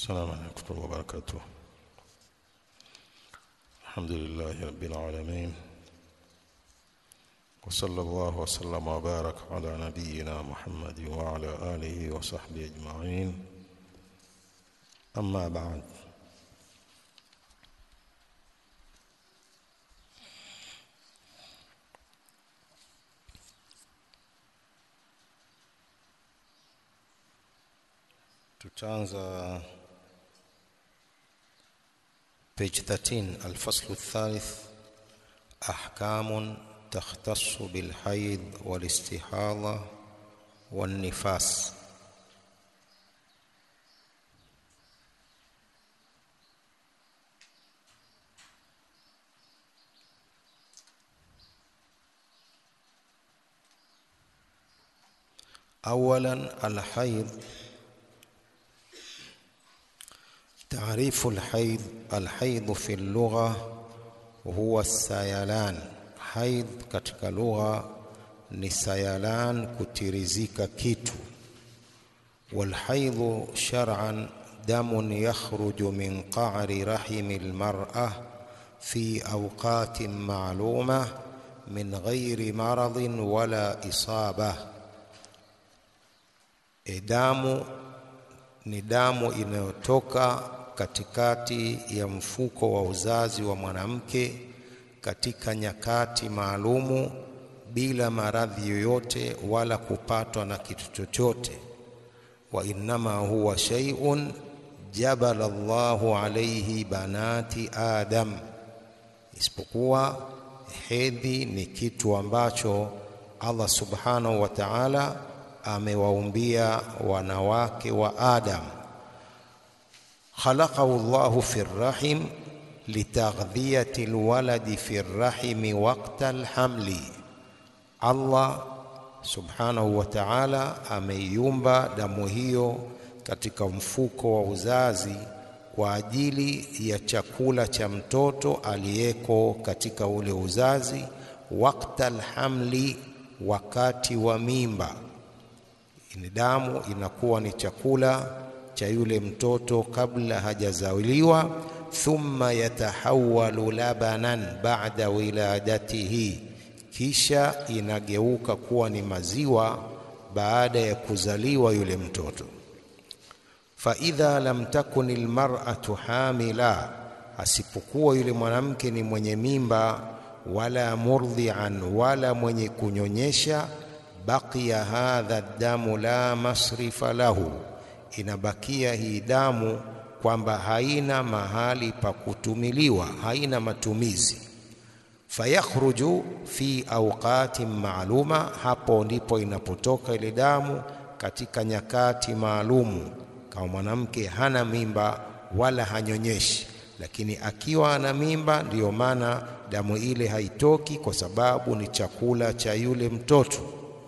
السلام عليكم ورحمة الله وبركاته الحمد لله رب العالمين وصلى الله وسلم وبارك على نبينا محمد وعلى آله وصحبه أجمعين أما بعد tutaanza page 13 الفصل الثالث أحكام تختص بالحيض والاستحاضة والنفاس أولا الحيض تعريف الحيض الحيض في اللغة هو السيلان حيض katika lugha ni sayalan kutirizika kitu والحيض شرعا دم يخرج من قعر رحم المرأة في أوقات معلومة من غير مرض ولا إصابة damu ni damu inayotoka katikati ya mfuko wa uzazi wa mwanamke katika nyakati maalumu bila maradhi yoyote wala kupatwa na kitu chochote wa innama huwa shay'un jabala Allahu alayhi banati Adam, isipokuwa hedhi ni kitu ambacho Allah subhanahu wa ta'ala amewaumbia wanawake wa Adam. Khalaqahu Allahu fi rrahim litaghdhiyati alwaladi fi rrahimi waqta alhamli, Allah subhanahu wa ta'ala ameiumba damu hiyo katika mfuko wa uzazi kwa ajili ya chakula cha mtoto aliyeko katika ule uzazi, waqta alhamli, wakati wa mimba ni damu inakuwa ni chakula cha yule mtoto kabla hajazaliwa. Thumma yatahawalu labanan ba'da wiladatihi, kisha inageuka kuwa ni maziwa baada ya kuzaliwa yule mtoto. Fa idha lam takun almar'atu hamila, asipokuwa yule mwanamke ni mwenye mimba, wala murdhi'an, wala mwenye kunyonyesha baqiya hadha damu la masrifa lahu, inabakia hii damu kwamba haina mahali pa kutumiliwa, haina matumizi. Fayakhruju fi awqatin maaluma, hapo ndipo inapotoka ile damu katika nyakati maalumu, kama mwanamke hana mimba wala hanyonyeshi. Lakini akiwa ana mimba, ndiyo maana damu ile haitoki, kwa sababu ni chakula cha yule mtoto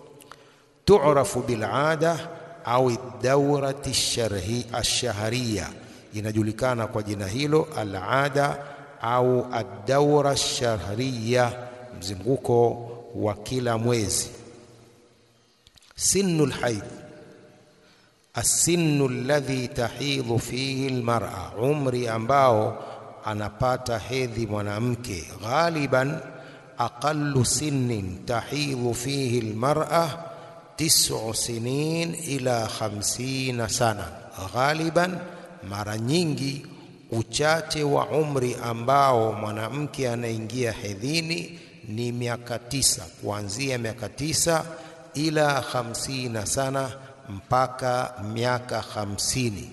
tu'rafu bil'ada au dawrati ash-shahriya, inajulikana kwa jina hilo al-ada au ad-dawra ash-shahriya, mzunguko wa kila mwezi. Sinnu al-haid as-sinnu alladhi tahidhu fihi al-mar'a, umri ambao anapata hedhi mwanamke. Ghaliban aqallu sinnin tahidhu fihi al-mar'a tis'u sinin ila khamsina sana, ghaliban, mara nyingi uchache wa umri ambao mwanamke anaingia hedhini ni miaka tisa, kuanzia miaka tisa ila khamsina sana, mpaka miaka hamsini.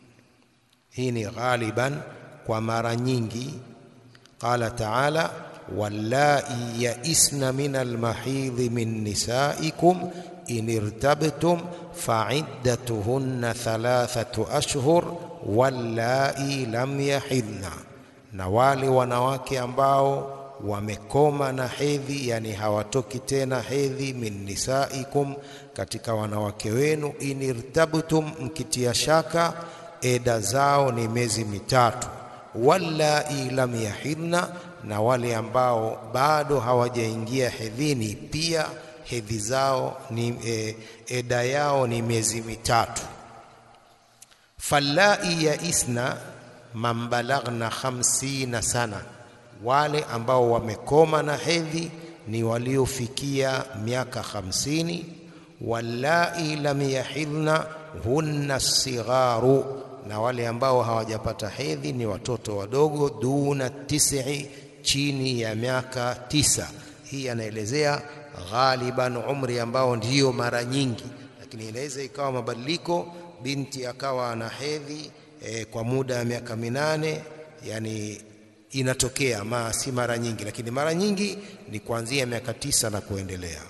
Hii ni ghaliban, kwa mara nyingi. Qala taala wallai yaisna min almahidhi min nisaikum in irtabtum faiddatuhunna thalathatu ashhur wallai lam yahidna, na wale wanawake ambao wamekoma na hedhi, yani hawatoki tena hedhi, min nisaikum, katika wanawake wenu, in irtabtum, mkitia shaka, eda zao ni miezi mitatu, wallai lam yahidna, na wale ambao bado hawajaingia hedhini pia hedhi zao ni e, eda yao ni miezi mitatu. fallai yaisna man balaghna khamsina sana, wale ambao wamekoma na hedhi ni waliofikia miaka hamsini. Wallai lam yahidna hunna sigharu, na wale ambao hawajapata hedhi ni watoto wadogo, duna tisi, chini ya miaka tisa. Hii anaelezea ghaliban umri ambao ndiyo mara nyingi, lakini inaweza ikawa mabadiliko, binti akawa ana hedhi e, kwa muda wa miaka minane, yani inatokea ma si mara nyingi, lakini mara nyingi ni kuanzia miaka tisa na kuendelea.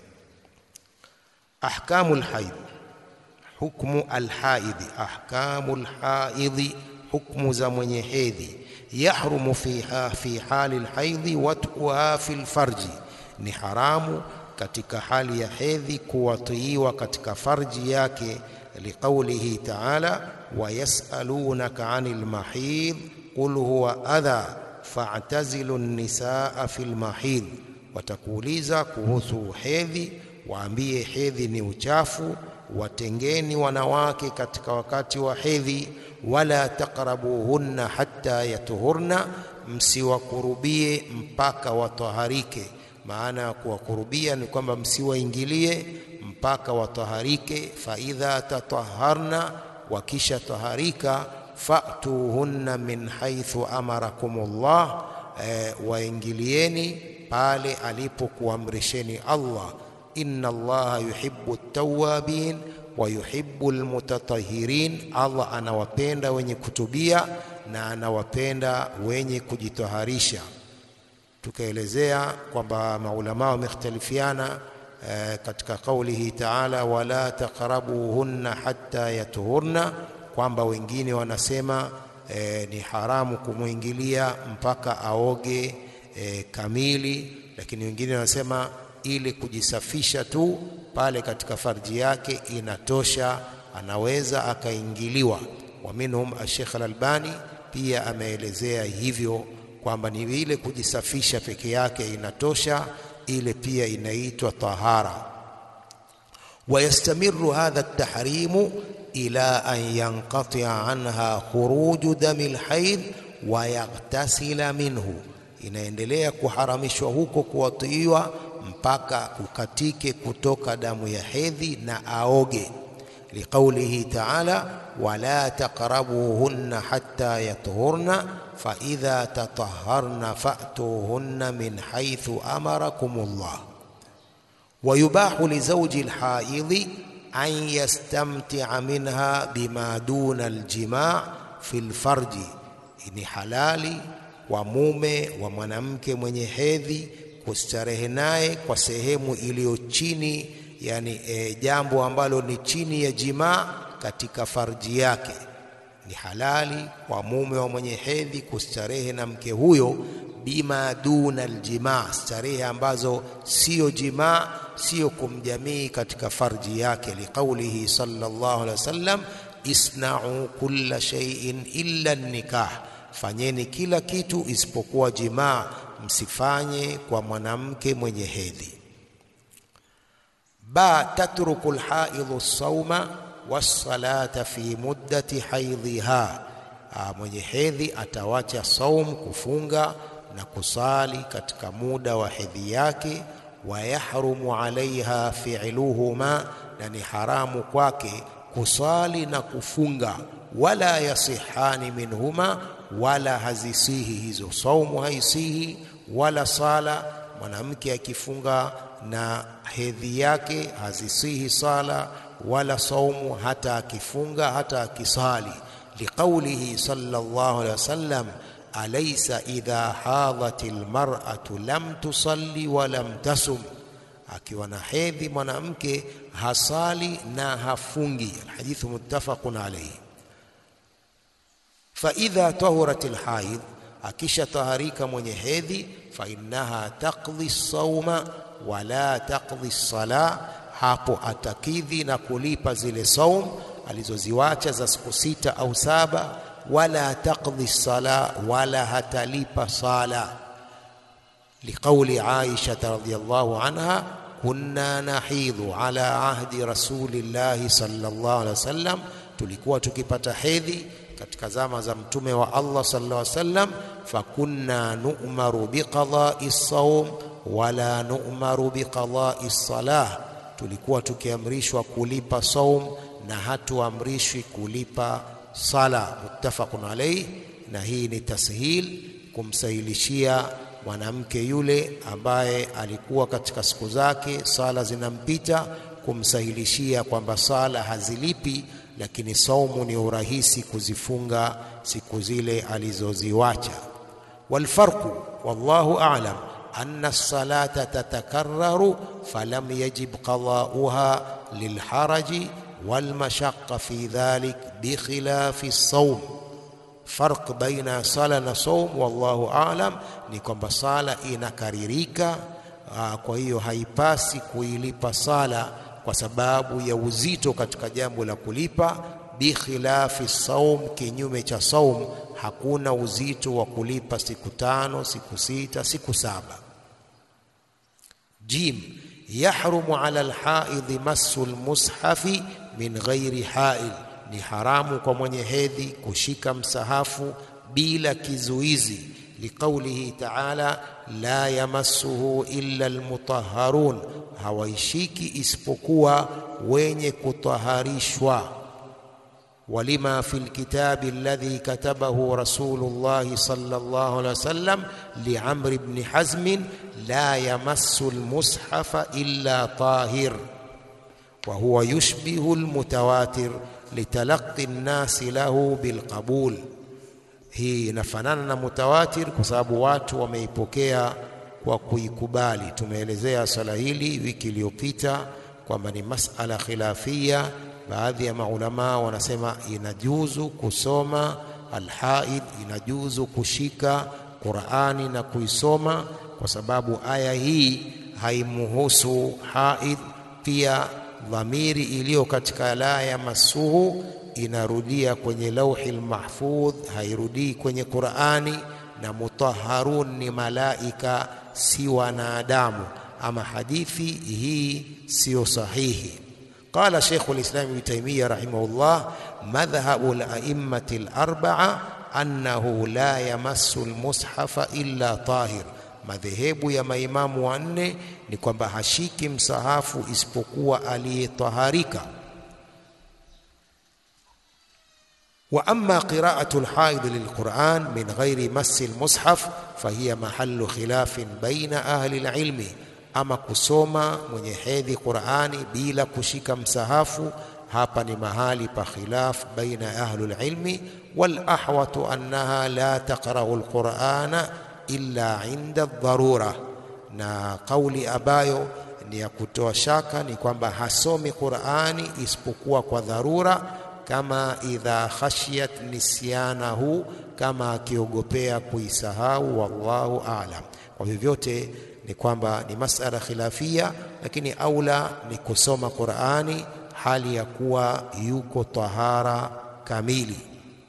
Ahkamu lhaidh, hukmu alhaidhi, ahkamu lhaidhi, hukmu za mwenye hedhi. Yahrumu fiha fi hali lhaidhi wat'uha fi lfarji, ni haramu katika hali ya hedhi kuwatiiwa katika farji yake, liqaulihi ta'ala wayasalunaka anil mahidh qul huwa adha fa'tazilu nisaa fil mahidh, watakuuliza kuhusu hedhi, waambie hedhi ni uchafu, watengeni wanawake katika wakati wa hedhi. Wala taqrabuhunna hatta yatuhurna, msiwakurubie mpaka wataharike. Maana ya kuwakurubia ni kwamba msiwaingilie mpaka wataharike. Fa idha tataharna, wakisha taharika fatuhunna min haithu amarakumullah, e, waingilieni pale alipokuamrisheni Allah. Inna Allaha yuhibbu tawabin wa yuhibbu almutatahirin, Allah anawapenda wenye kutubia na anawapenda wenye kujitaharisha. Tukaelezea kwamba maulama wamekhtalifiana e, katika kaulihi taala wala taqrabuhunna hatta yatuhurna kwamba wengine wanasema e, ni haramu kumwingilia mpaka aoge e, kamili, lakini wengine wanasema ili kujisafisha tu pale katika farji yake inatosha, anaweza akaingiliwa. Wa minhum Sheikh Al-Albani pia ameelezea hivyo kwamba ni ile kujisafisha peke yake inatosha, ile pia inaitwa tahara. Wayastamiru hadha at-tahrimu ila an yanqatia anha khuruju dami lhaidh wa yaghtasila minhu, inaendelea kuharamishwa huko kuwatiiwa mpaka kukatike kutoka damu ya hedhi na aoge. Liqaulihi taala wala taqrabuhunna hatta yatuhurna fa idha tataharna fatuhunna min haithu amarakumullah. Wayubahu lizauji lhaidhi an yastamtia minha bima duna aljimaa fi lfarji, ni halali kwa mume wa mwanamke mwenye hedhi kustarehe naye kwa sehemu iliyo chini, yani e, jambo ambalo ni chini ya jimaa katika farji yake. Ni halali kwa mume wa mwenye hedhi kustarehe na mke huyo bima duna aljimaa, starehe ambazo siyo jimaa, siyo kumjamii katika farji yake. Liqaulihi sallallahu alaihi wasallam, isna'u kulla shay'in illa nikah, fanyeni kila kitu isipokuwa jimaa, msifanye kwa mwanamke mwenye hedhi. Ba tatruku alhaidhu sauma wassalata fi muddati haidhiha, mwenye hedhi atawacha saum, kufunga na kusali katika muda wa hedhi yake. Wa yahrumu alaiha fi'luhuma, na ni haramu kwake kusali na kufunga. Wala yasihani minhuma, wala hazisihi hizo saumu, haisihi wala sala. Mwanamke akifunga na hedhi yake hazisihi sala wala saumu, hata akifunga hata akisali. Liqaulihi sallallahu alaihi wasallam Alaysa idha hadhat almar'atu lam tusalli wa lam tasum, akiwa na hedhi mwanamke hasali na hafungi. Alhadithu muttafaqun alayhi. Fa idha tahurat alhaid, akisha taharika mwenye hedhi, fa innaha taqdi sauma wa la taqdi sala, hapo atakidhi na kulipa zile saum alizoziwacha za siku sita au saba wala taqdi sala, wala hatalipa sala. Liqauli Aisha radhiyallahu anha, kunna nahidhu ala ahdi rasulillahi sallallahu alaihi wasallam, tulikuwa tukipata hedhi katika zama za mtume wa Allah sallallahu alaihi wasallam, fakunna nu'maru biqada'i sawm wala nu'maru biqada'i salah, tulikuwa tukiamrishwa kulipa saum na hatuamrishwi kulipa sala. Muttafaqun alayhi. Na hii ni tashil, kumsahilishia mwanamke yule ambaye alikuwa katika siku zake sala zinampita, kumsahilishia kwamba sala hazilipi, lakini saumu ni urahisi kuzifunga siku zile alizoziwacha. Walfarqu wallahu a'lam anna as-salata tatakarraru falam yajib qada'uha lilharaji walmashaqqa fi dhalik bikhilafi as-sawm Farq baina sala na saum, wallahu aalam, ni kwamba sala inakaririka. Aa, kwa hiyo haipasi kuilipa sala kwa sababu ya uzito katika jambo la kulipa. Bikhilafi saum, kinyume cha saum, hakuna uzito wa kulipa siku tano, siku sita, siku saba. Jim, yahrumu ala alhaidhi massu almushafi min ghairi hail ni haramu kwa mwenye hedhi kushika msahafu bila kizuizi, liqaulihi taala la yamassuhu illa almutahharun, hawaishiki isipokuwa wenye kutaharishwa. Walima fi lkitabi alladhi katabahu rasulullahi sallallahu alaihi wasallam liamri bni hazmin la yamassu almushafa illa tahir wa huwa yushbihu almutawatir litalaqi nnasi lahu bilqabul. Hii inafanana na mutawatir kwa sababu watu wameipokea kwa kuikubali. Tumeelezea swala hili wiki iliyopita kwamba ni masala khilafia. Baadhi ya maulamaa wanasema inajuzu kusoma alhaid, inajuzu kushika Qurani na kuisoma kwa sababu aya hii haimuhusu haid. Pia dhamiri iliyo katika la yamassuhu inarudia kwenye lauhi lmahfudh, hairudii kwenye Qurani. Na mutahharun ni malaika, si wanadamu. Ama hadithi hii siyo sahihi. Qala Sheikhu lislam Ibn Taymiyyah rahimahullah, madhhabu la'immati larbaa annahu la yamassu lmushafa illa tahir Madhehebu ya maimamu wanne ni kwamba hashiki msahafu isipokuwa aliyetaharika. Wa amma qira'atu lhaid lilquran min ghairi massi lmushaf fahiya mahallu khilafin baina ahli lilmi, ama kusoma mwenye hedhi Qurani bila kushika msahafu, hapa ni mahali pa khilaf baina ahli lilmi. Wal ahwatu annaha la taqra'u lqurana illa inda dharura, na kauli ambayo ni ya kutoa shaka ni kwamba hasomi Qur'ani isipokuwa kwa dharura, kama idha khashiyat nisyanahu, kama akiogopea kuisahau. Wallahu a'lam. Kwa vyovyote ni kwamba ni masala khilafia, lakini aula ni kusoma Qur'ani hali ya kuwa yuko tahara kamili.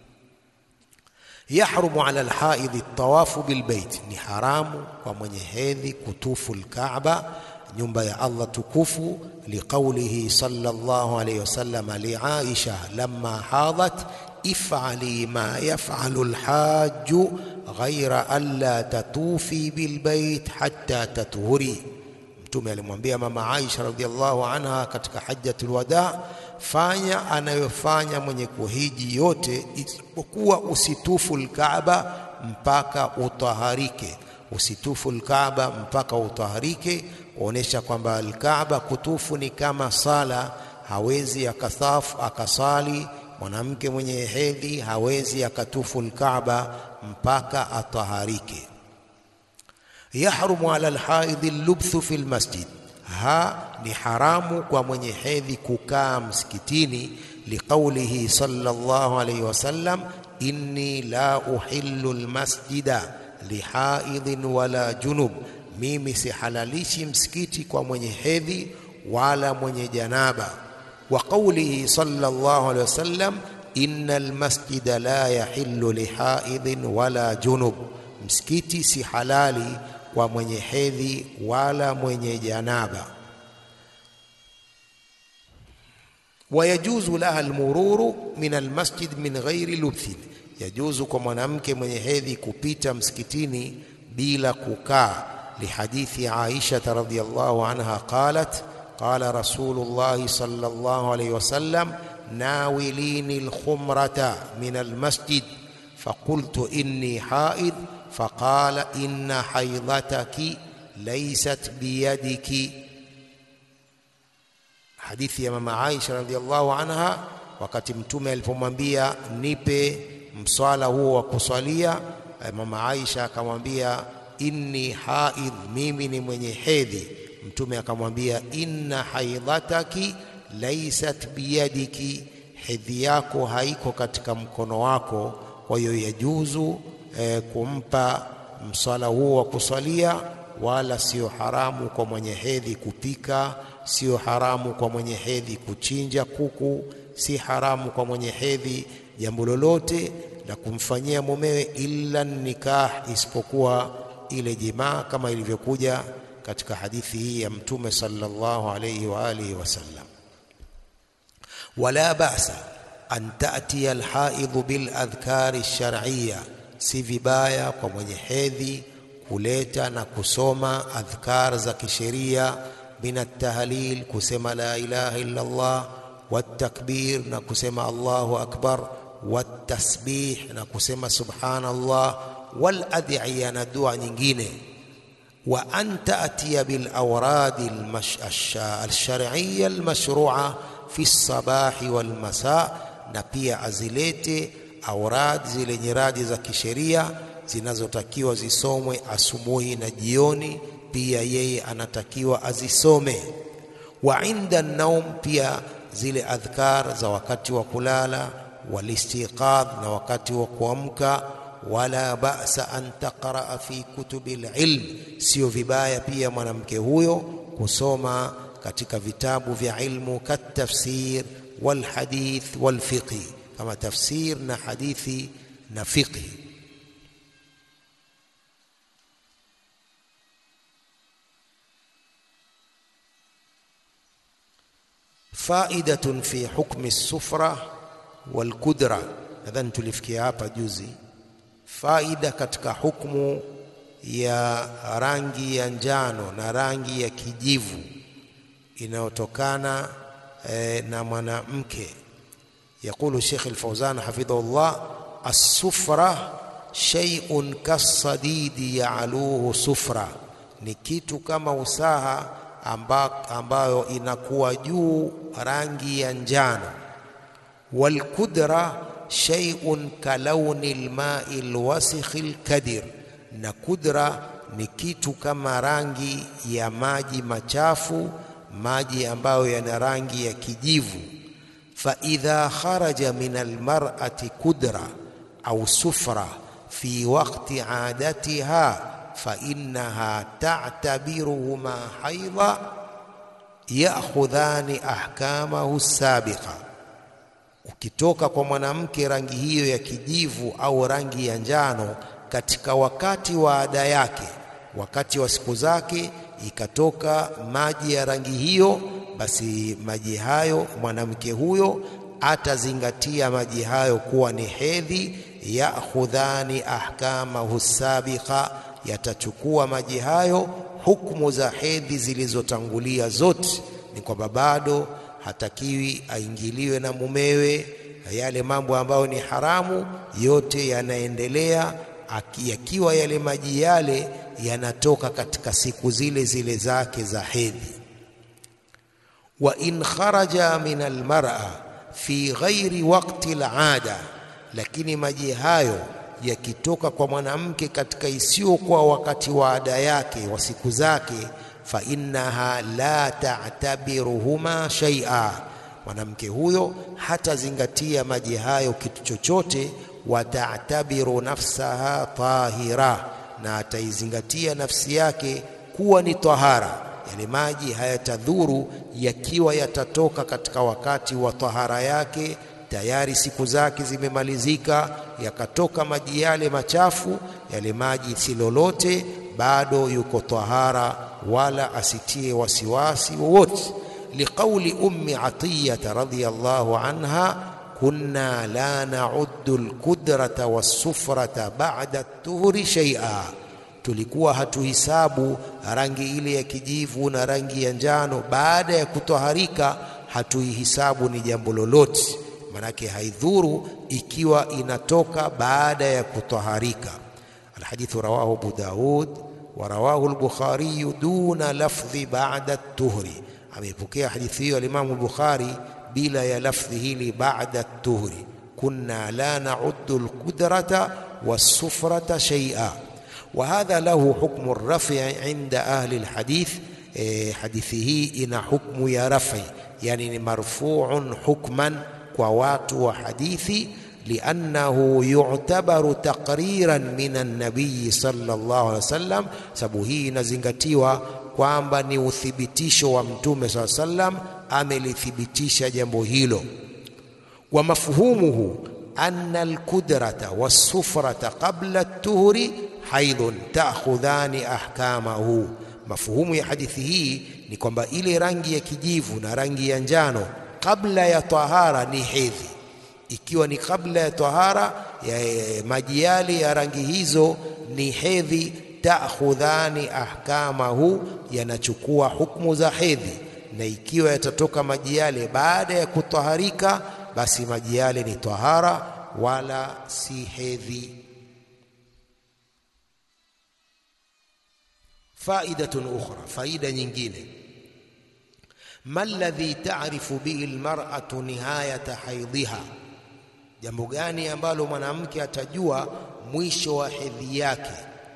Yahrumu ala alhaidhi tawafu bilbeit, ni haramu kwa mwenye hedhi kutufu lkaaba, nyumba ya Allah tukufu. Liqaulihi sallallahu alayhi wasallam li Aisha lamma hadat if'ali ma yaf'alu alhaju ghaira an la tatufi bilbeit hatta tatuhuri. Mtume alimwambia mama Aisha radhiallahu anha katika hajjatul wada, fanya anayofanya mwenye kuhiji yote isipokuwa usitufu lkaaba mpaka utaharike. Usitufu lkaaba mpaka utaharike, kuonesha kwamba alkaaba kutufu ni kama sala. Hawezi akathafu akasali mwanamke mwenye hedhi, hawezi akatufu lkaaba mpaka ataharike. Yahrumu ala alhaidhi allubthu fi lmasjid, ha ni haramu kwa mwenye hedhi kukaa msikitini. Liqaulihi sallallahu alayhi wasallam, inni la uhillu lmasjida lihaidhin wala junub, mimi sihalalishi msikiti kwa mwenye hedhi wala mwenye janaba. Wa qaulihi sallallahu alayhi wasallam, inna almasjida la yahillu lihaidhin wala junub, msikiti si halali kwa mwenye hedhi wala mwenye janaba. wayajuzu laha almururu min almasjid min ghairi lubthin, yajuzu kwa mwanamke mwenye hedhi kupita msikitini bila kukaa. Lihadithi Aisha radhiyallahu anha qalat qala Rasulullah sallallahu alayhi wasallam nawilini alkhumrata min almasjid faqultu inni haid faqala inna haidhataki laysat biyadiki. Hadithi ya mama Aisha radhiallahu anha, wakati Mtume alipomwambia nipe mswala huo wa kuswalia, mama Aisha akamwambia inni haidh, mimi ni mwenye hedhi. Mtume akamwambia inna haidhataki laysat biyadiki, hedhi yako haiko katika mkono wako. Kwa hiyo yajuzu eh, kumpa mswala huo wa kuswalia, wala sio haramu kwa mwenye hedhi kupika sio haramu kwa mwenye hedhi kuchinja kuku, si haramu kwa mwenye hedhi jambo lolote la kumfanyia mumewe illa nikah, isipokuwa ile jimaa, kama ilivyokuja katika hadithi hii ya Mtume sallallahu alayhi wa alihi wasallam. Wala ba'sa an ta'tiya alhaidhu bil adhkari ash-shar'iyya, si vibaya kwa mwenye hedhi kuleta na kusoma adhkar za kisheria min at-tahlil, kusema la ilaha illa Allah, wat-takbir, na kusema Allahu akbar, wat-tasbih, na kusema subhanallah, wal adhiya, na dua nyingine. Wa an ta'tiya bil awradi al-shar'iyya al-mashru'a fi as-sabahi wal masa, na pia azilete aurad zile nyiradi za kisheria zinazotakiwa zisomwe asubuhi na jioni pia yeye anatakiwa azisome. Wa inda naum, pia zile adhkar za wakati wa kulala, walistiqadh, na wakati wa kuamka. Wala ba'sa an taqraa fi kutubi lilm, sio vibaya pia mwanamke huyo kusoma katika vitabu vya ilmu, katafsir walhadith walfiqhi, kama tafsir na hadithi na fiqhi. Faidatun fi hukmi sufra wal kudra, nadhani tulifikia hapa juzi. Faida katika hukmu ya rangi ya njano na rangi ya kijivu inayotokana eh, na mwanamke. Yaqulu Sheikh al-Fawzan hafidhahullah, as-sufra shay'un kasadidi ya'luhu sufra, ni kitu kama usaha amba, ambayo inakuwa juu rangi ya njano. Walkudra shay'un kalauni lmai lwasikhi lkadir, na kudra ni kitu kama rangi ya maji machafu, maji ambayo yana rangi ya kijivu. Fa idha kharaja min almar'ati kudra au sufra fi waqti adatiha fa innaha ta'tabiruhuma haidha ya'khudhani ahkamahu sabiqa, ukitoka kwa mwanamke rangi hiyo ya kijivu au rangi ya njano katika wakati wa ada yake, wakati wa siku zake, ikatoka maji ya rangi hiyo, basi maji hayo mwanamke huyo atazingatia maji hayo kuwa ni hedhi. Ya'khudhani ahkamahu sabiqa yatachukua maji hayo hukumu za hedhi zilizotangulia zote. Ni kwamba bado hatakiwi aingiliwe na mumewe, yale mambo ambayo ni haramu yote yanaendelea, yakiwa yale maji yale yanatoka katika siku zile zile zake za hedhi. Wa in kharaja min almar'a fi ghairi waqti al'ada, lakini maji hayo yakitoka kwa mwanamke katika isiyokuwa wakati wa ada yake wa siku zake, fa innaha la ta'tabiruhuma shay'a, mwanamke huyo hatazingatia maji hayo kitu chochote. Wa ta'tabiru nafsaha tahira, na ataizingatia nafsi yake kuwa ni tahara. Yale maji hayatadhuru yakiwa yatatoka katika wakati wa tahara yake tayari siku zake zimemalizika, yakatoka maji yale machafu, yale maji si lolote, bado yuko tahara, wala asitie wasiwasi wowote. liqauli ummi atiyata radhiyallahu anha kunna la nauddu alqudrata wassufrata ba'da at-tuhri shay'a, tulikuwa hatuhisabu rangi ile ya kijivu na rangi ya njano baada ya kutoharika, hatuihisabu ni jambo lolote, manake haidhuru ikiwa inatoka baada ya kutoharika. Alhadithu rawahu Abu Daud wa rawahu al-Bukhari duna lafdhi ba'da at-tuhri, amepokea hadithi hiyo al-Imam al-Bukhari bila ya lafdhi hili ba'da at-tuhri, kunna la na'uddu al-qudrata was-sufrata shay'a wa hadha lahu hukmu ar-raf'i 'inda ahli al-hadith. E, hadithi hii ina hukmu ya rafi, yani ni marfu'un hukman kwa watu wa hadithi liannahu yu'tabaru taqriran min an-nabiy sallallahu alaihi wasallam, sababu hii inazingatiwa kwamba ni uthibitisho wa Mtume sallallahu alaihi wasallam, amelithibitisha jambo hilo. Wa mafhumuhu anna al-qudrata was-sufrata qabla at-tuhri haidhun ta'khudhani ahkamahu. Mafhumu ya hadithi hii ni kwamba ile rangi ya kijivu na rangi ya njano kabla ya tahara ni hedhi ikiwa ni kabla ya tahara ya maji yale ya rangi hizo ni hedhi, ta'khudhani ahkamahu, yanachukua hukumu za hedhi. Na ikiwa yatatoka maji yale baada ya kutaharika, basi maji yale ni tahara wala si hedhi. Faidatun ukhra, faida nyingine ma alladhi ta'rifu bihi almar'atu nihayata haidhiha Jambo gani ambalo mwanamke atajua mwisho wa hedhi yake?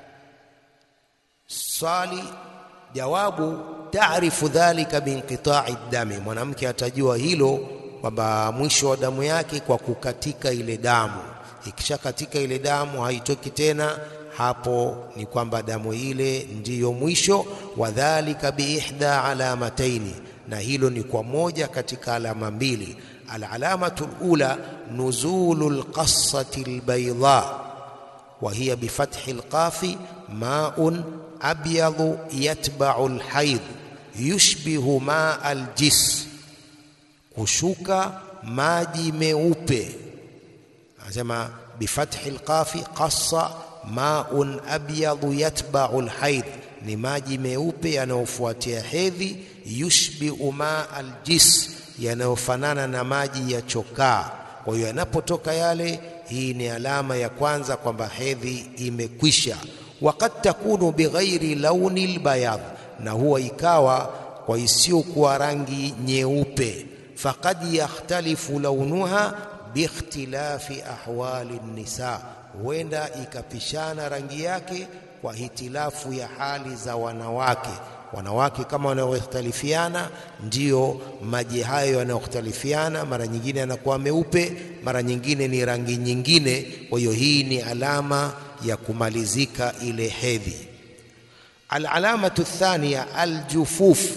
Swali jawabu, taarifu dhalika biinqita'i dami, mwanamke atajua hilo kwamba mwisho wa damu yake kwa kukatika ile damu. Ikishakatika ile damu haitoki tena, hapo ni kwamba damu ile ndiyo mwisho. Wadhalika biihda alamataini, na hilo ni kwa moja katika alama mbili Alalamatu lula nuzulu lqassati lbaidha wa hiya bifathi lqafi maun abyadu yatbau lhaidh yushbihu maa aljis, kushuka maji meupe. Anasema bifathi lqafi qassa maun abyadu yatbau lhaidh, ni maji meupe yanayofuatia hedhi. Yushbihu maa aljis yanayofanana na maji ya chokaa. Kwa hiyo yanapotoka yale, hii ni alama ya kwanza kwamba hedhi imekwisha. Wakad takunu bighairi launi lbayadh, na huwa ikawa kwa isiyokuwa rangi nyeupe. Fakad yakhtalifu launuha biikhtilafi ahwali nisa, huenda ikapishana rangi yake kwa hitilafu ya hali za wanawake wanawake kama wanaokhtalifiana, ndiyo maji hayo yanayokhtalifiana. Mara nyingine yanakuwa meupe, mara nyingine ni rangi nyingine. Kwa hiyo hii ni alama ya kumalizika ile hedhi. Alalamatu thania aljufuf,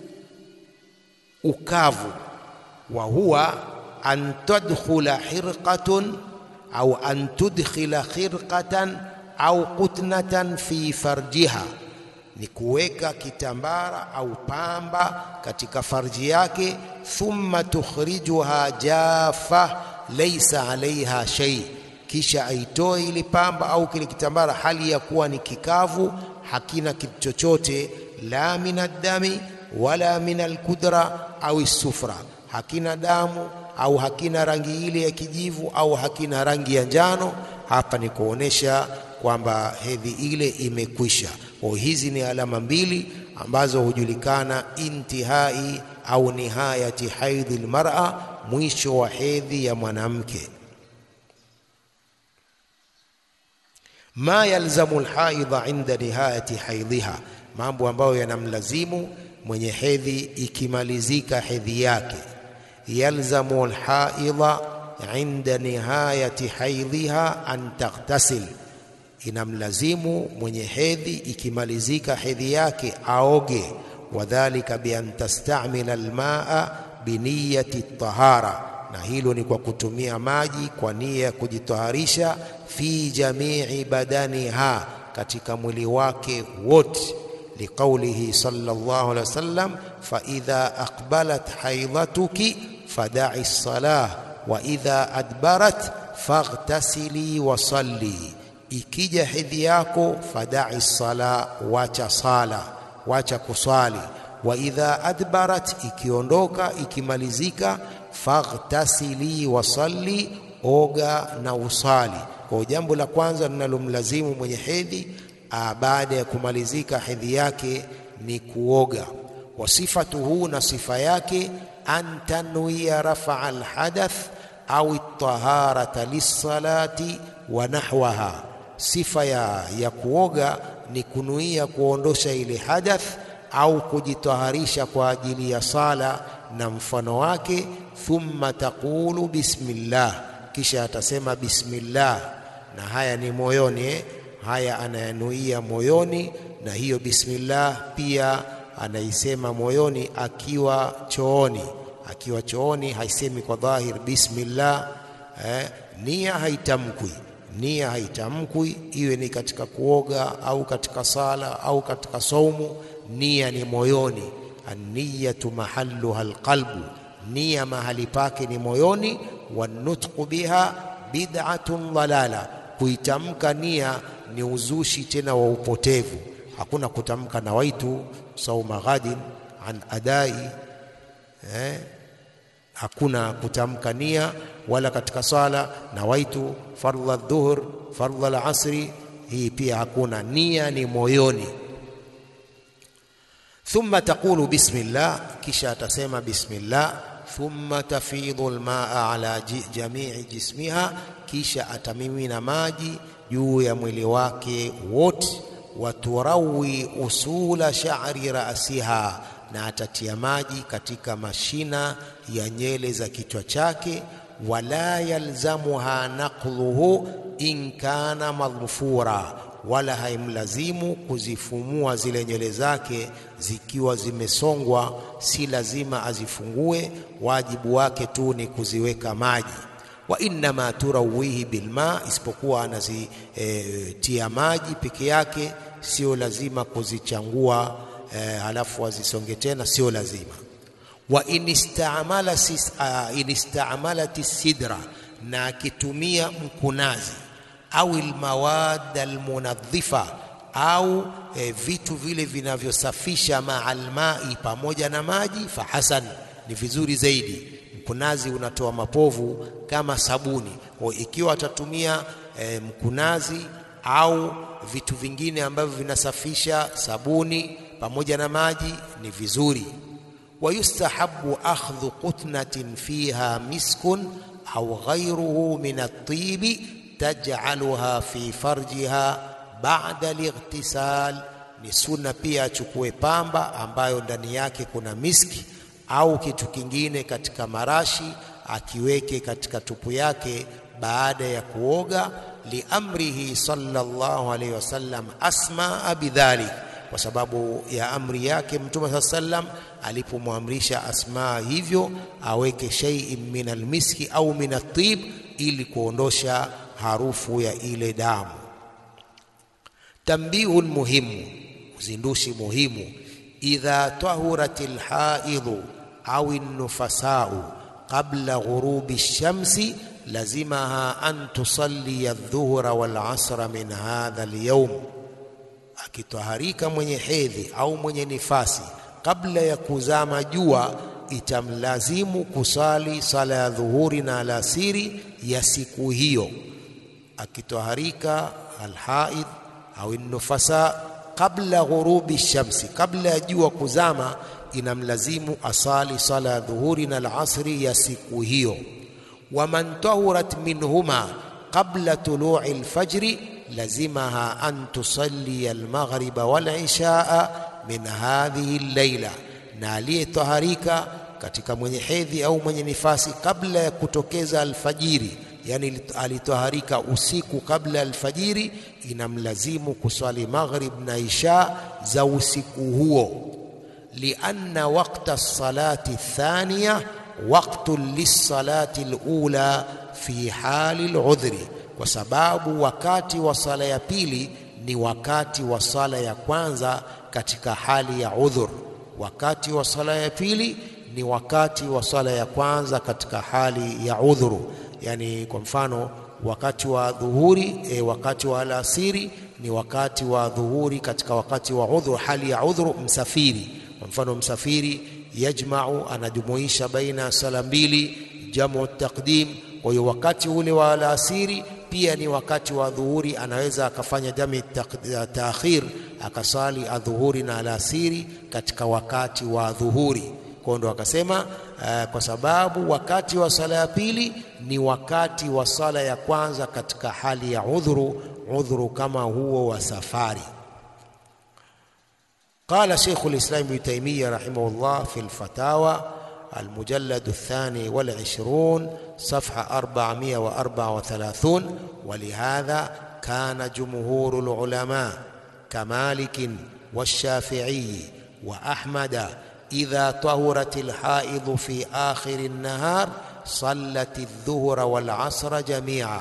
ukavu. Wa huwa an tadkhula hirqatun au an tudkhila khirqatan au qutnatan fi farjiha ni kuweka kitambara au pamba katika farji yake. Thumma tukhrijuha jafa laysa alaiha shay, kisha aitoe ile pamba au kile kitambara hali ya kuwa ni kikavu, hakina kitu chochote, la min addami wala min alkudra au sufra, hakina damu au hakina rangi ile ya kijivu au hakina rangi ya njano. Hapa ni kuonesha kwamba hedhi ile imekwisha. Kwa hizi ni alama mbili ambazo hujulikana intihai au nihayati haidhi almar'a, mwisho wa hedhi ya mwanamke. Ma yalzamu alhaidha inda nihayati haidhiha, mambo ambayo yanamlazimu mwenye hedhi ikimalizika hedhi yake. Yalzamu alhaidha inda nihayati haidhiha an taghtasil inamlazimu mwenye hedhi ikimalizika hedhi yake aoge. Wadhalika bi an tastamila almaa biniyati tahara, na hilo ni kwa kutumia maji kwa nia ya kujitaharisha. Fi jamii badaniha, katika mwili wake wote. Liqaulihi sallallahu alaihi wasallam faidha aqbalat haidhatuki fadai lsalah wa idha adbarat faghtasili wasalli, ikija hedhi yako fadai sala, wacha sala, wacha kuswali. Wa idha adbarat, ikiondoka ikimalizika, faghtasili wasalli, oga na usali. Kwa jambo la kwanza linalomlazimu mwenye hedhi baada ya kumalizika hedhi yake ni kuoga. Wasifatuhu, na sifa yake an tanwiya rafaa alhadath au taharata lissalati wa nahwaha. Sifa ya, ya kuoga ni kunuia kuondosha ile hadath au kujitaharisha kwa ajili ya sala na mfano wake. Thumma taqulu bismillah, kisha atasema bismillah, na haya ni moyoni eh? Haya anayanuia moyoni, na hiyo bismillah pia anaisema moyoni akiwa chooni. Akiwa chooni haisemi kwa dhahir bismillah eh, nia haitamkwi, nia haitamkwi, iwe ni katika kuoga au katika sala au katika saumu, nia ni moyoni. Anniyatu mahalluha alqalbu, nia mahali pake ni moyoni. Wanutqu biha bid'atun dalala, kuitamka nia ni uzushi tena wa upotevu. Hakuna kutamka nawaitu sauma ghadin an adai eh, hakuna kutamka nia wala katika sala nawaitu fardha dhuhr fardha al-asri, hii pia hakuna. Nia ni moyoni. Thumma taqulu bismillah, kisha atasema bismillah. Thumma tafidhu almaa ala jamii jismiha, kisha atamimina maji juu ya mwili wake wote. Waturawi usula sha'ri rasiha, na atatia maji katika mashina ya nyele za kichwa chake. Wala yalzamuha naqluhu in kana madhfura, wala haimlazimu kuzifumua zile nywele zake zikiwa zimesongwa, si lazima azifungue. Wajibu wake tu ni kuziweka maji wa innama turawihi bilma, isipokuwa anazitia e, maji peke yake, sio lazima kuzichangua e, halafu azisonge tena, sio lazima. Wa inistamalat sidra, na akitumia mkunazi au almawad almunadhifa au e, vitu vile vinavyosafisha maalmai, pamoja na maji, fahasan, ni vizuri zaidi Mkunazi unatoa mapovu kama sabuni. Kwa ikiwa atatumia e, mkunazi au vitu vingine ambavyo vinasafisha sabuni pamoja na maji ni vizuri. Wa yustahabu akhdhu qutnatin fiha miskun au ghayruhu min at-tibi taj'aluha fi farjiha ba'da al-ightisal, ni sunna pia achukue pamba ambayo ndani yake kuna miski au kitu kingine katika marashi akiweke katika tupu yake baada ya kuoga. Liamrihi sallallahu alaihi wasallam asmaa bidhalik, kwa sababu ya amri yake Mtume saa sallam alipomwamrisha Asmaa hivyo aweke shay'in min almiski au min atib, ili kuondosha harufu ya ile damu. Tambihun muhimu, uzindushi muhimu idha tahurati lhaidhu au nufasau qabla ghurubi shamsi lazimaha an tusalliya aldhuhra walasra min hadha alyawm, akitaharika mwenye hedhi au mwenye nifasi kabla ya kuzama jua, itamlazimu kusali sala ya dhuhuri na alasiri ya siku hiyo. Akitaharika alhaidh au nufasa kabla ghurubi shamsi, kabla ya jua kuzama, inamlazimu asali sala ya dhuhuri na alasri ya siku hiyo. Waman tahurat minhuma qabla tului alfajri lazimaha an tusalli almaghriba walishaa min hadhihi allaila, na aliyetaharika katika mwenye hedhi au mwenye nifasi kabla ya kutokeza alfajiri yani alitaharika usiku kabla alfajiri, inamlazimu kuswali maghrib na isha za usiku huo. Lianna waqta salati thaniya waqtu lissalati alula fi hali aludhri, kwa sababu wakati wa sala ya pili ni wakati wa sala ya kwanza katika hali ya udhur. wakati wa sala ya pili ni wakati wa sala ya kwanza katika hali ya udhuru. Yani kwa mfano wakati wa dhuhuri e, wakati wa alasiri ni wakati wa dhuhuri katika wakati wa udhuru, hali ya udhuru. Msafiri kwa mfano, msafiri yajmau, anajumuisha baina sala mbili, jamu taqdim. Kwa hiyo wakati ule wa alasiri pia ni wakati wa dhuhuri, anaweza akafanya jami taakhir, akasali adhuhuri na alasiri katika wakati wa dhuhuri. Kwa ndo akasema uh, kwa sababu wakati wa sala ya pili ni wakati wa sala ya kwanza katika hali ya udhuru, udhuru kama huo wa safari. Qala Sheikh al-Islam Ibn Taymiyyah rahimahullah fi al-Fatawa المجلد الثاني والعشرون صفحة أربعمائة وأربعة وثلاثون ولهذا كان جمهور العلماء كمالك والشافعي وأحمد إذا طهرت الحائض في آخر النهار صلت الظهر والعصر جميعا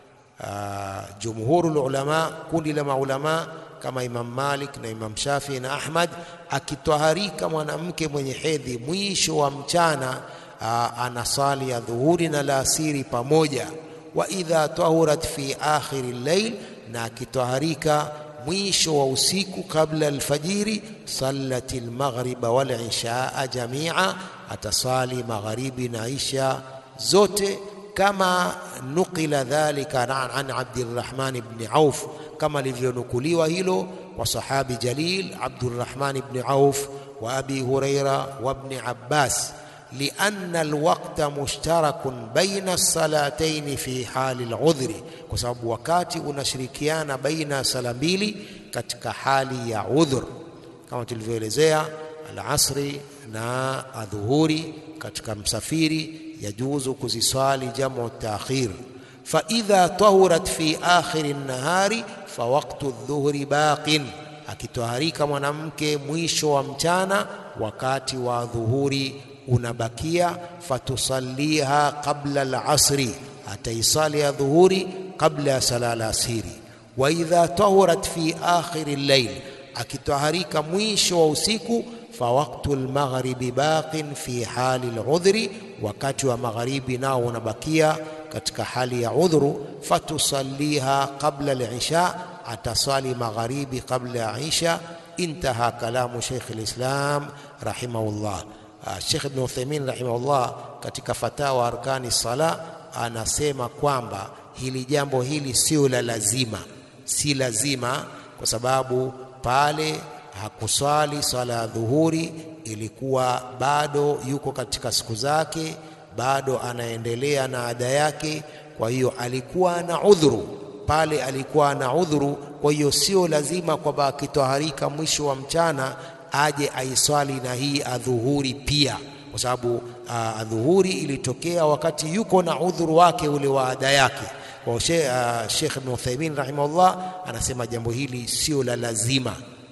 آه جمهور العلماء كل لما علماء kama Imam Malik na Imam Shafi na Ahmad, akitwaharika mwanamke mwenye hedhi mwisho wa mchana aa, anasali ya dhuhuri na alasiri pamoja. Wa idha tahurat fi akhiri llail, na akitwaharika mwisho wa usiku kabla alfajiri, sallat almaghriba wal ishaa jamia, atasali magharibi na isha zote kama nukila dhalika an Abdirrahman ibn Auf, kama lilivyonukuliwa hilo kwa sahabi jalil Abdurrahman ibn Auf wa Abi Huraira wa ibn Abbas, lianna alwaqta mushtarakun baina salataini fi hali aludhri, kwa sababu wakati unashirikiana baina sala mbili katika hali ya udhur, kama tulivyoelezea alasri na adhuhuri katika msafiri yajuzu kuziswali jamu taakhir. Fa idha tahurat fi akhiri nahari fa waqtu dhuhri baqin, akitoharika mwanamke mwisho wa mchana, wakati wa dhuhuri unabakia. Fatusalliha qabla al-asri, ataisali ya dhuhuri kabla ya sala al-asiri. Wa idha tahurat fi akhiri al-layl, akitoharika mwisho wa usiku fa waqtu al-maghribi baqin fi hali al-udhri wakati wa magharibi nao unabakia katika hali ya udhuru. Fatusalliha qabla al-isha, atasali magharibi qabla ya isha. Intaha kalamu Sheikh al-Islam rahimahullah. Sheikh Ibn Uthaymeen rahimahullah katika fatawa arkani sala anasema kwamba hili jambo hili sio la lazima, si lazima kwa sababu pale hakuswali swala ya dhuhuri, ilikuwa bado yuko katika siku zake, bado anaendelea na ada yake. Kwa hiyo alikuwa na udhuru pale, alikuwa na udhuru. Kwa hiyo sio lazima kwamba akitoharika mwisho wa mchana aje aiswali na hii adhuhuri pia, kwa sababu adhuhuri ilitokea wakati yuko na udhuru wake ule wa ada yake. Kwa Sheikh Ibn Uthaymeen rahimahullah anasema jambo hili sio la lazima.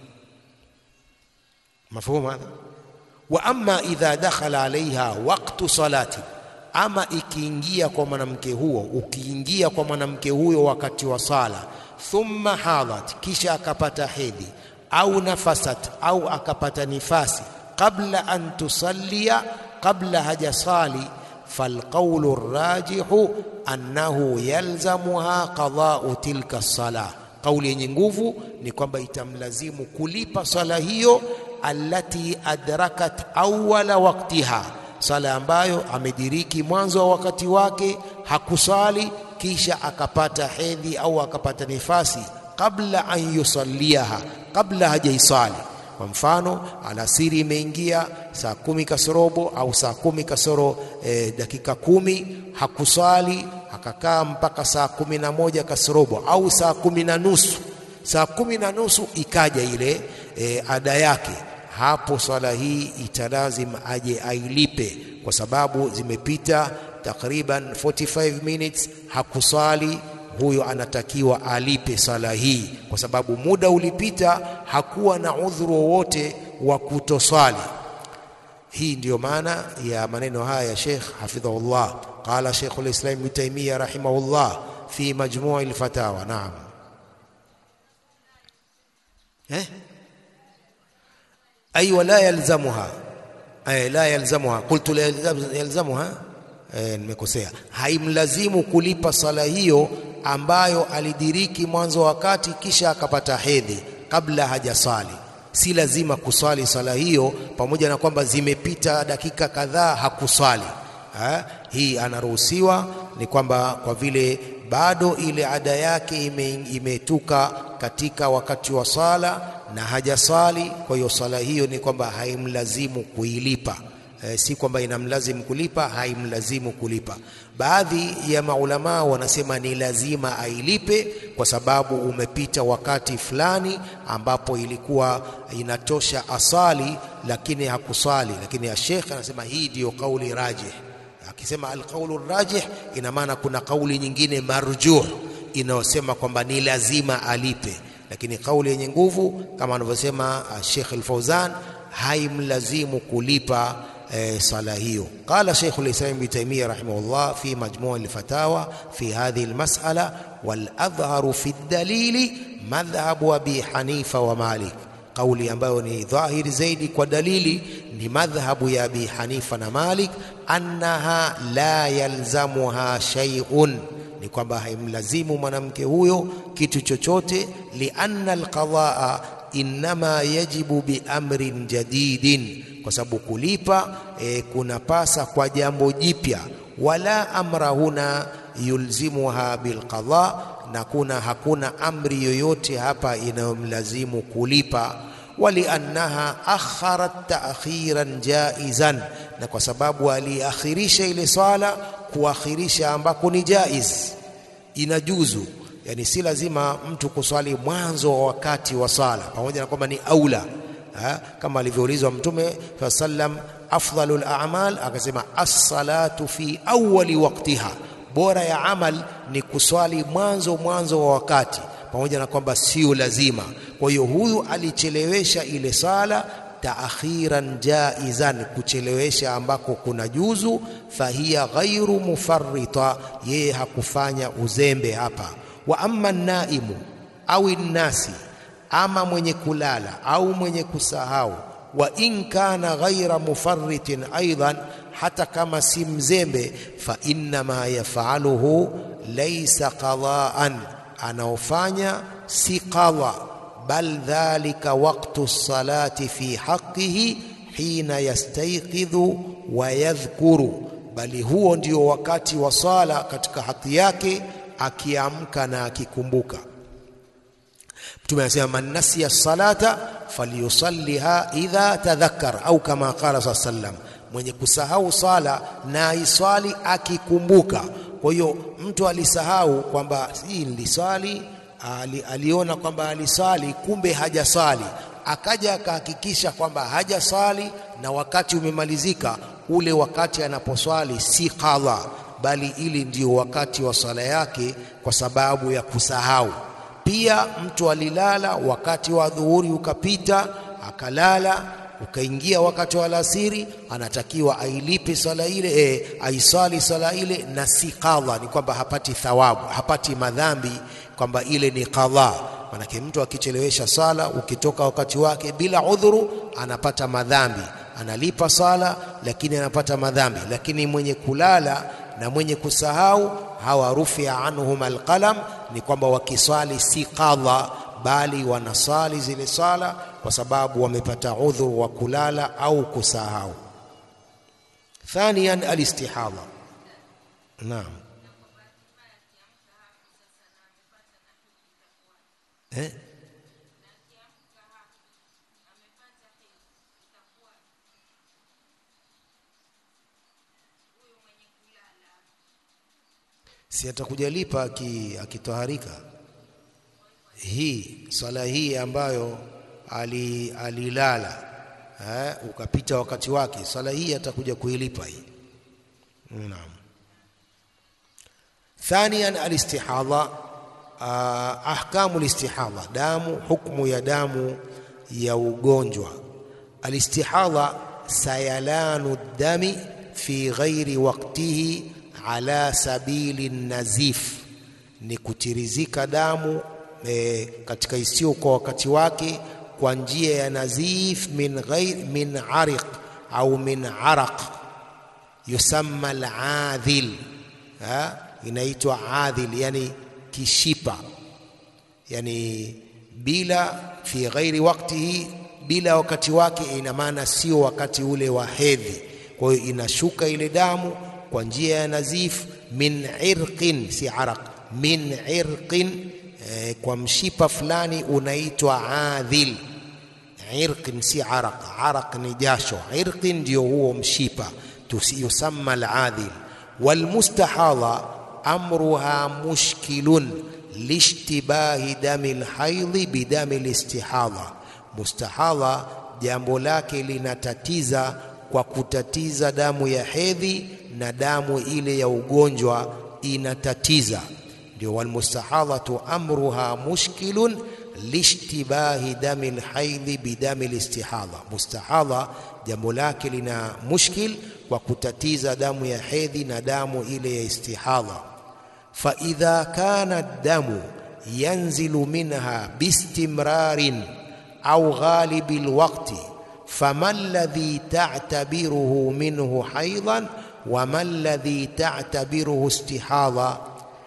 Mafhumu hadha. Wa amma idha dakhala alaiha waqtu salati, ama ikiingia kwa mwanamke huo, ukiingia kwa mwanamke huyo wakati wa sala, thumma hadhat, kisha akapata hedhi au nafasat, au akapata nifasi, qabla an tusallia, qabla hajasali, falqaulu rajihu annahu yalzamuha qada'u tilka salah Kauli yenye nguvu ni kwamba itamlazimu kulipa swala hiyo, allati adrakat awwala waktiha, swala ambayo amediriki mwanzo wa wakati wake, hakuswali kisha akapata hedhi au akapata nifasi, kabla an yusalliaha, kabla hajaiswali. Kwa mfano, alasiri imeingia saa kumi kasorobo au saa kumi kasoro e, dakika kumi, hakuswali akakaa mpaka saa kumi na moja kasorobo au saa kumi na nusu saa kumi na nusu ikaja ile e, ada yake, hapo swala hii italazim aje ailipe, kwa sababu zimepita takriban 45 minutes hakuswali. Huyo anatakiwa alipe swala hii, kwa sababu muda ulipita, hakuwa na udhuru wowote wa kutoswali. Hii ndiyo maana ya maneno haya ya Sheikh hafidhahullah. Qala Sheikhul Islam Ibn Taymiyyah rahimahullah fi majmui al-fatawa. Naam, eh? أي ولا يلزمها أي لا يلزمها قلت لا يلزمها nimekosea haimlazimu kulipa sala hiyo ambayo alidiriki mwanzo wakati kisha akapata hedhi kabla hajasali si lazima kuswali sala hiyo pamoja na kwamba zimepita dakika kadhaa hakuswali ha? hii anaruhusiwa ni kwamba kwa vile bado ile ada yake ime, imetuka katika wakati wa sala na hajasali kwa hiyo sala hiyo ni kwamba haimlazimu kuilipa e, si kwamba inamlazimu kulipa haimlazimu kulipa baadhi ya maulamaa wanasema ni lazima ailipe kwa sababu umepita wakati fulani ambapo ilikuwa inatosha asali lakini hakusali lakini ya Sheikh anasema hii ndiyo kauli rajih akisema alqaulu rajih ina maana kuna kauli nyingine marjuh inayosema kwamba ni lazima alipe lakini kauli yenye nguvu kama anavyosema Sheikh Al-Fauzan haimlazimu kulipa e, sala hiyo qala Sheikh al-Islam Ibn Taymiyyah rahimahullah fi majmu' al-fatawa fi hadhihi al-mas'ala wal adhharu fi ad-dalili madhhabu Abi Hanifa wa Malik kauli ambayo ni dhahiri zaidi kwa dalili ni madhhabu ya Abi Hanifa na Malik annaha la yalzamuha shay'un ni kwamba haimlazimu mwanamke huyo kitu chochote lianna alqadaa innama yajibu biamrin jadidin kwa sababu kulipa e, kunapasa kwa jambo jipya wala amra huna yulzimuha bilqada na kuna hakuna amri yoyote hapa inayomlazimu kulipa waliannaha akharat ta'khiran jaizan na kwa sababu aliakhirisha ile swala kuakhirisha ambako ni jaiz inajuzu yani si lazima mtu kuswali mwanzo wa wakati wa sala pamoja na kwamba ni aula ha? kama alivyoulizwa mtume sallam afdalul a'mal akasema as-salatu fi awwali waqtiha bora ya amal ni kuswali mwanzo mwanzo wa wakati pamoja na kwamba sio lazima kwa hiyo huyu alichelewesha ile sala taakhiran jaizan kuchelewesha ambako kuna juzu fahiya ghairu mufarrita yeye hakufanya uzembe hapa wa amma naimu au nasi ama mwenye kulala au mwenye kusahau wa in kana ghaira mufarritin aidan hata kama si mzembe fa innama yafaluhu laysa qadaan anaofanya si qadha bal dhalika waqtu salati fi haqqihi hina yastayqidhu wa yadhkuru bali huo ndio wakati wa sala katika haki yake akiamka na akikumbuka Mtume anasema man nasiya salata falyusalliha idha tadhakkar au kama qala sallam mwenye kusahau sala na aiswali akikumbuka kwa hiyo mtu alisahau kwamba hii niliswali ali, aliona kwamba aliswali kumbe hajaswali akaja akahakikisha kwamba hajaswali na wakati umemalizika ule wakati anaposwali si qadha bali ili ndio wakati wa swala yake kwa sababu ya kusahau pia mtu alilala wakati wa dhuhuri ukapita akalala ukaingia wakati wa alasiri anatakiwa ailipe swala ile e, aiswali swala ile na si qadha ni kwamba hapati thawabu hapati madhambi kwamba ile ni qadha manake mtu akichelewesha sala ukitoka wakati wake bila udhuru anapata madhambi analipa sala lakini anapata madhambi lakini mwenye kulala na mwenye kusahau hawa rufia anhum alqalam ni kwamba wakiswali si qadha bali wanasali zile sala kwa sababu wamepata udhuru wa kulala au kusahau thaniyan alistihadha naam eh? si atakuja lipa akitoharika hii swala hii ambayo ali, alilala eh, ukapita wakati wake swala hii atakuja kuilipa hii naam ثانيا الاستحاضة ahkamu listihadha damu hukmu ya damu ya ugonjwa alistihadha sayalanu dami fi ghairi waqtihi ala sabili nazif ni kutirizika damu e, katika isiyo kwa wakati wake kwa njia ya nazif min ghair min ariq au min araq yusamma al-adhil ha inaitwa adhil yani kishipa yani bila fi ghairi waktihi bila wakati wake ina maana sio wakati ule wa hedhi kwa hiyo inashuka ile damu kwa njia ya nazif min irqin si araq min irqin eh, kwa mshipa fulani unaitwa adhil irqin si araq araq ni jasho irqin ndio huo mshipa yusamma al-adhil والمستحاضة أمرها مشكل لاشتباه دم الحيض بدم الاستحاضة مستحاضة jambo lake linatatiza kwa kutatiza damu ya hedhi na damu ile ya ugonjwa inatatiza ndio walmustahadhatu amruha mushkilun lishtibahi dami lhaidhi bidami listihadha mustahadha jambo lake lina mushkil kwa kutatiza damu ya hedhi na damu ile ya istihadha faidha kana damu yanzilu minha bistimrarin au ghalibi lwakti fama alladhi ta'tabiruhu minhu haidan wama alladhi ta'tabiruhu istihadha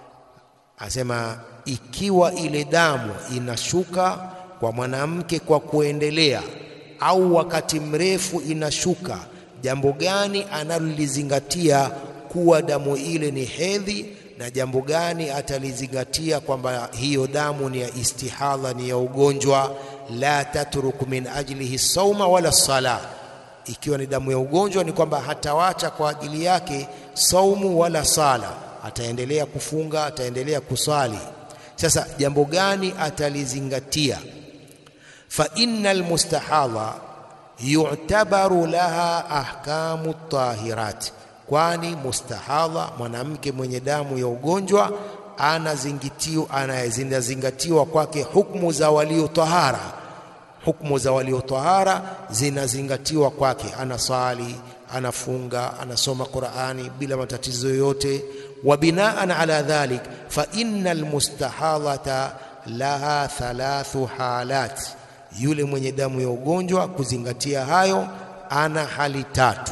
asema ikiwa ile damu inashuka kwa mwanamke kwa kuendelea au wakati mrefu inashuka jambo gani analolizingatia kuwa damu ile ni hedhi na jambo gani atalizingatia kwamba hiyo damu ni ya istihadha ni ya ugonjwa la tatruku min ajlihi sauma wala sala ikiwa ni damu ya ugonjwa ni kwamba hatawacha kwa ajili yake saumu wala sala ataendelea kufunga ataendelea kusali sasa jambo gani atalizingatia fa innal mustahadha yu'tabaru laha ahkamu tahirat kwani mustahadha mwanamke mwenye damu ya ugonjwa anazingatiwa anazingatiwa kwake hukumu za walio tahara hukumu za walio tahara zinazingatiwa kwake anasali anafunga anasoma Qur'ani bila matatizo yoyote wa binaan ala dhalik fa innal mustahadhata laha thalathu halat yule mwenye damu ya ugonjwa kuzingatia hayo ana hali tatu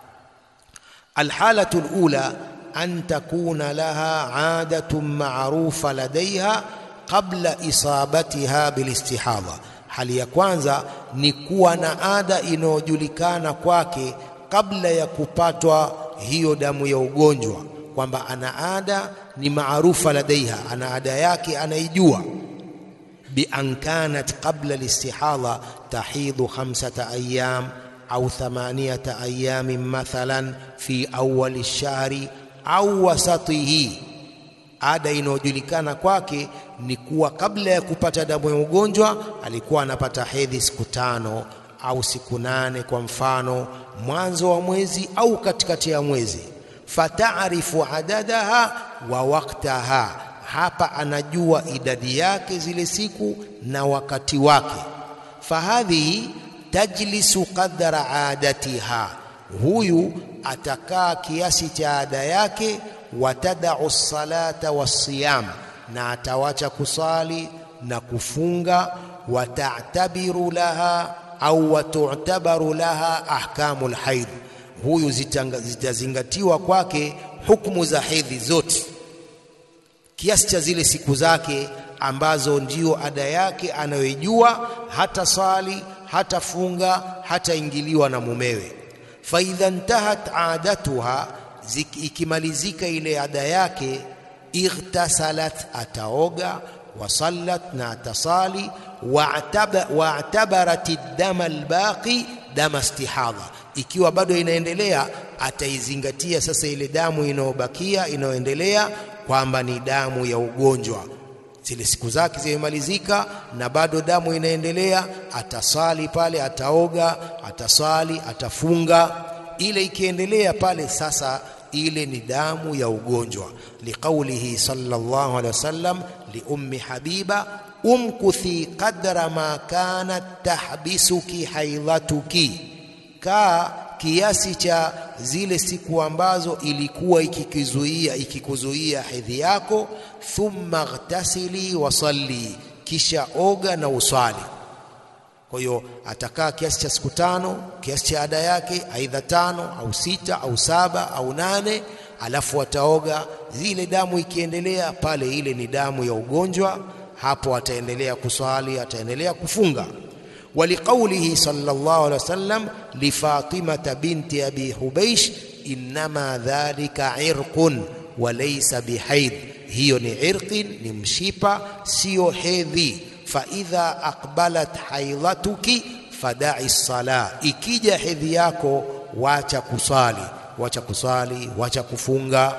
alhalatu alula an takuna laha adatun ma'rufa ladaiha qabla isabatiha bilistihadha hali ya kwanza ni kuwa na ada inayojulikana kwake kabla ya kupatwa hiyo damu ya ugonjwa kwamba ana ada ni maarufa ladaiha ana ada yake anaijua بأن كانت قبل الاستحاضة تحيض خمسة أيام أو ثمانية أيام مثلا في أول الشهر أو وسطه ada inayojulikana kwake ni kuwa kabla ya kupata damu ya ugonjwa alikuwa anapata hedhi siku tano au siku nane kwa mfano mwanzo wa mwezi au katikati ya mwezi fatarifu adadaha wa waktaha hapa anajua idadi yake zile siku na wakati wake fahadhihi tajlisu qadra adatiha huyu atakaa kiasi cha ada yake watadau salata wasiyam na atawacha kusali na kufunga watatabiru laha au watutabaru laha ahkamu lhaidh huyu zitazingatiwa kwake hukumu za hedhi zote kiasi cha zile siku zake ambazo ndio ada yake anayoijua hata sali hata funga hata ingiliwa na mumewe faidha ntahat adatuha ikimalizika ile ada yake ightasalat ataoga wasallat na atasali wa'tabarat dama albaqi dama istihadha ikiwa bado inaendelea ataizingatia sasa ile damu inayobakia inayoendelea kwamba ni damu ya ugonjwa zile siku zake zimemalizika na bado damu inaendelea atasali pale ataoga atasali atafunga ile ikiendelea pale sasa ile ni damu ya ugonjwa liqaulihi sallallahu alaihi wasallam liummi habiba umkuthi qadra ma kanat tahbisuki haidhatuki kaa kiasi cha zile siku ambazo ilikuwa ikikuzuia ikikuzuia hedhi yako thumma ghtasili wasalli kisha oga na uswali Kwa hiyo atakaa kiasi cha siku tano, kiasi cha ada yake, aidha tano au sita au saba au nane, alafu ataoga. Zile damu ikiendelea pale, ile ni damu ya ugonjwa, hapo ataendelea kuswali, ataendelea kufunga. Waliqaulihi sallallahu alaihi wasallam lifatimata binti abi hubeish innama dhalika irqun wa laysa bihaid, hiyo ni irqin, ni mshipa, siyo hedhi faidha aqbalat haidhatuki fadai sala, ikija hedhi yako wacha kusali, wacha kusali, wacha kufunga.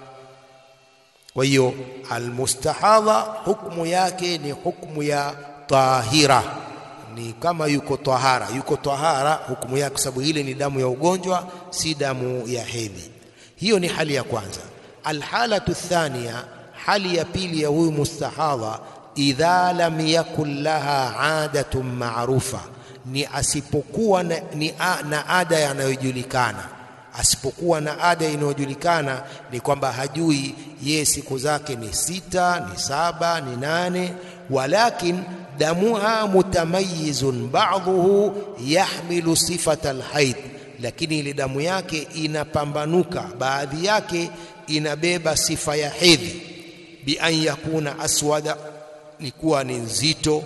Kwa hiyo almustahadha hukmu yake ni hukmu ya tahira, ni kama yuko tahara, yuko tahara hukumu yake, kwa sababu ile ni damu ya ugonjwa, si damu ya hedhi. Hiyo ni hali ya kwanza. Alhalatu thania, hali ya pili ya huyu mustahadha idha lam yakun laha adatun maarufa, ni asipokuwa na, ni a, na ada yanayojulikana. Asipokuwa na ada inayojulikana ni kwamba hajui ye siku zake ni sita, ni saba, ni nane, walakin damuha mutamayizun ba'dhuhu yahmilu sifata alhaid, lakini ile damu yake inapambanuka, baadhi yake inabeba sifa ya hedhi, bi an yakuna aswada ni kuwa ni nzito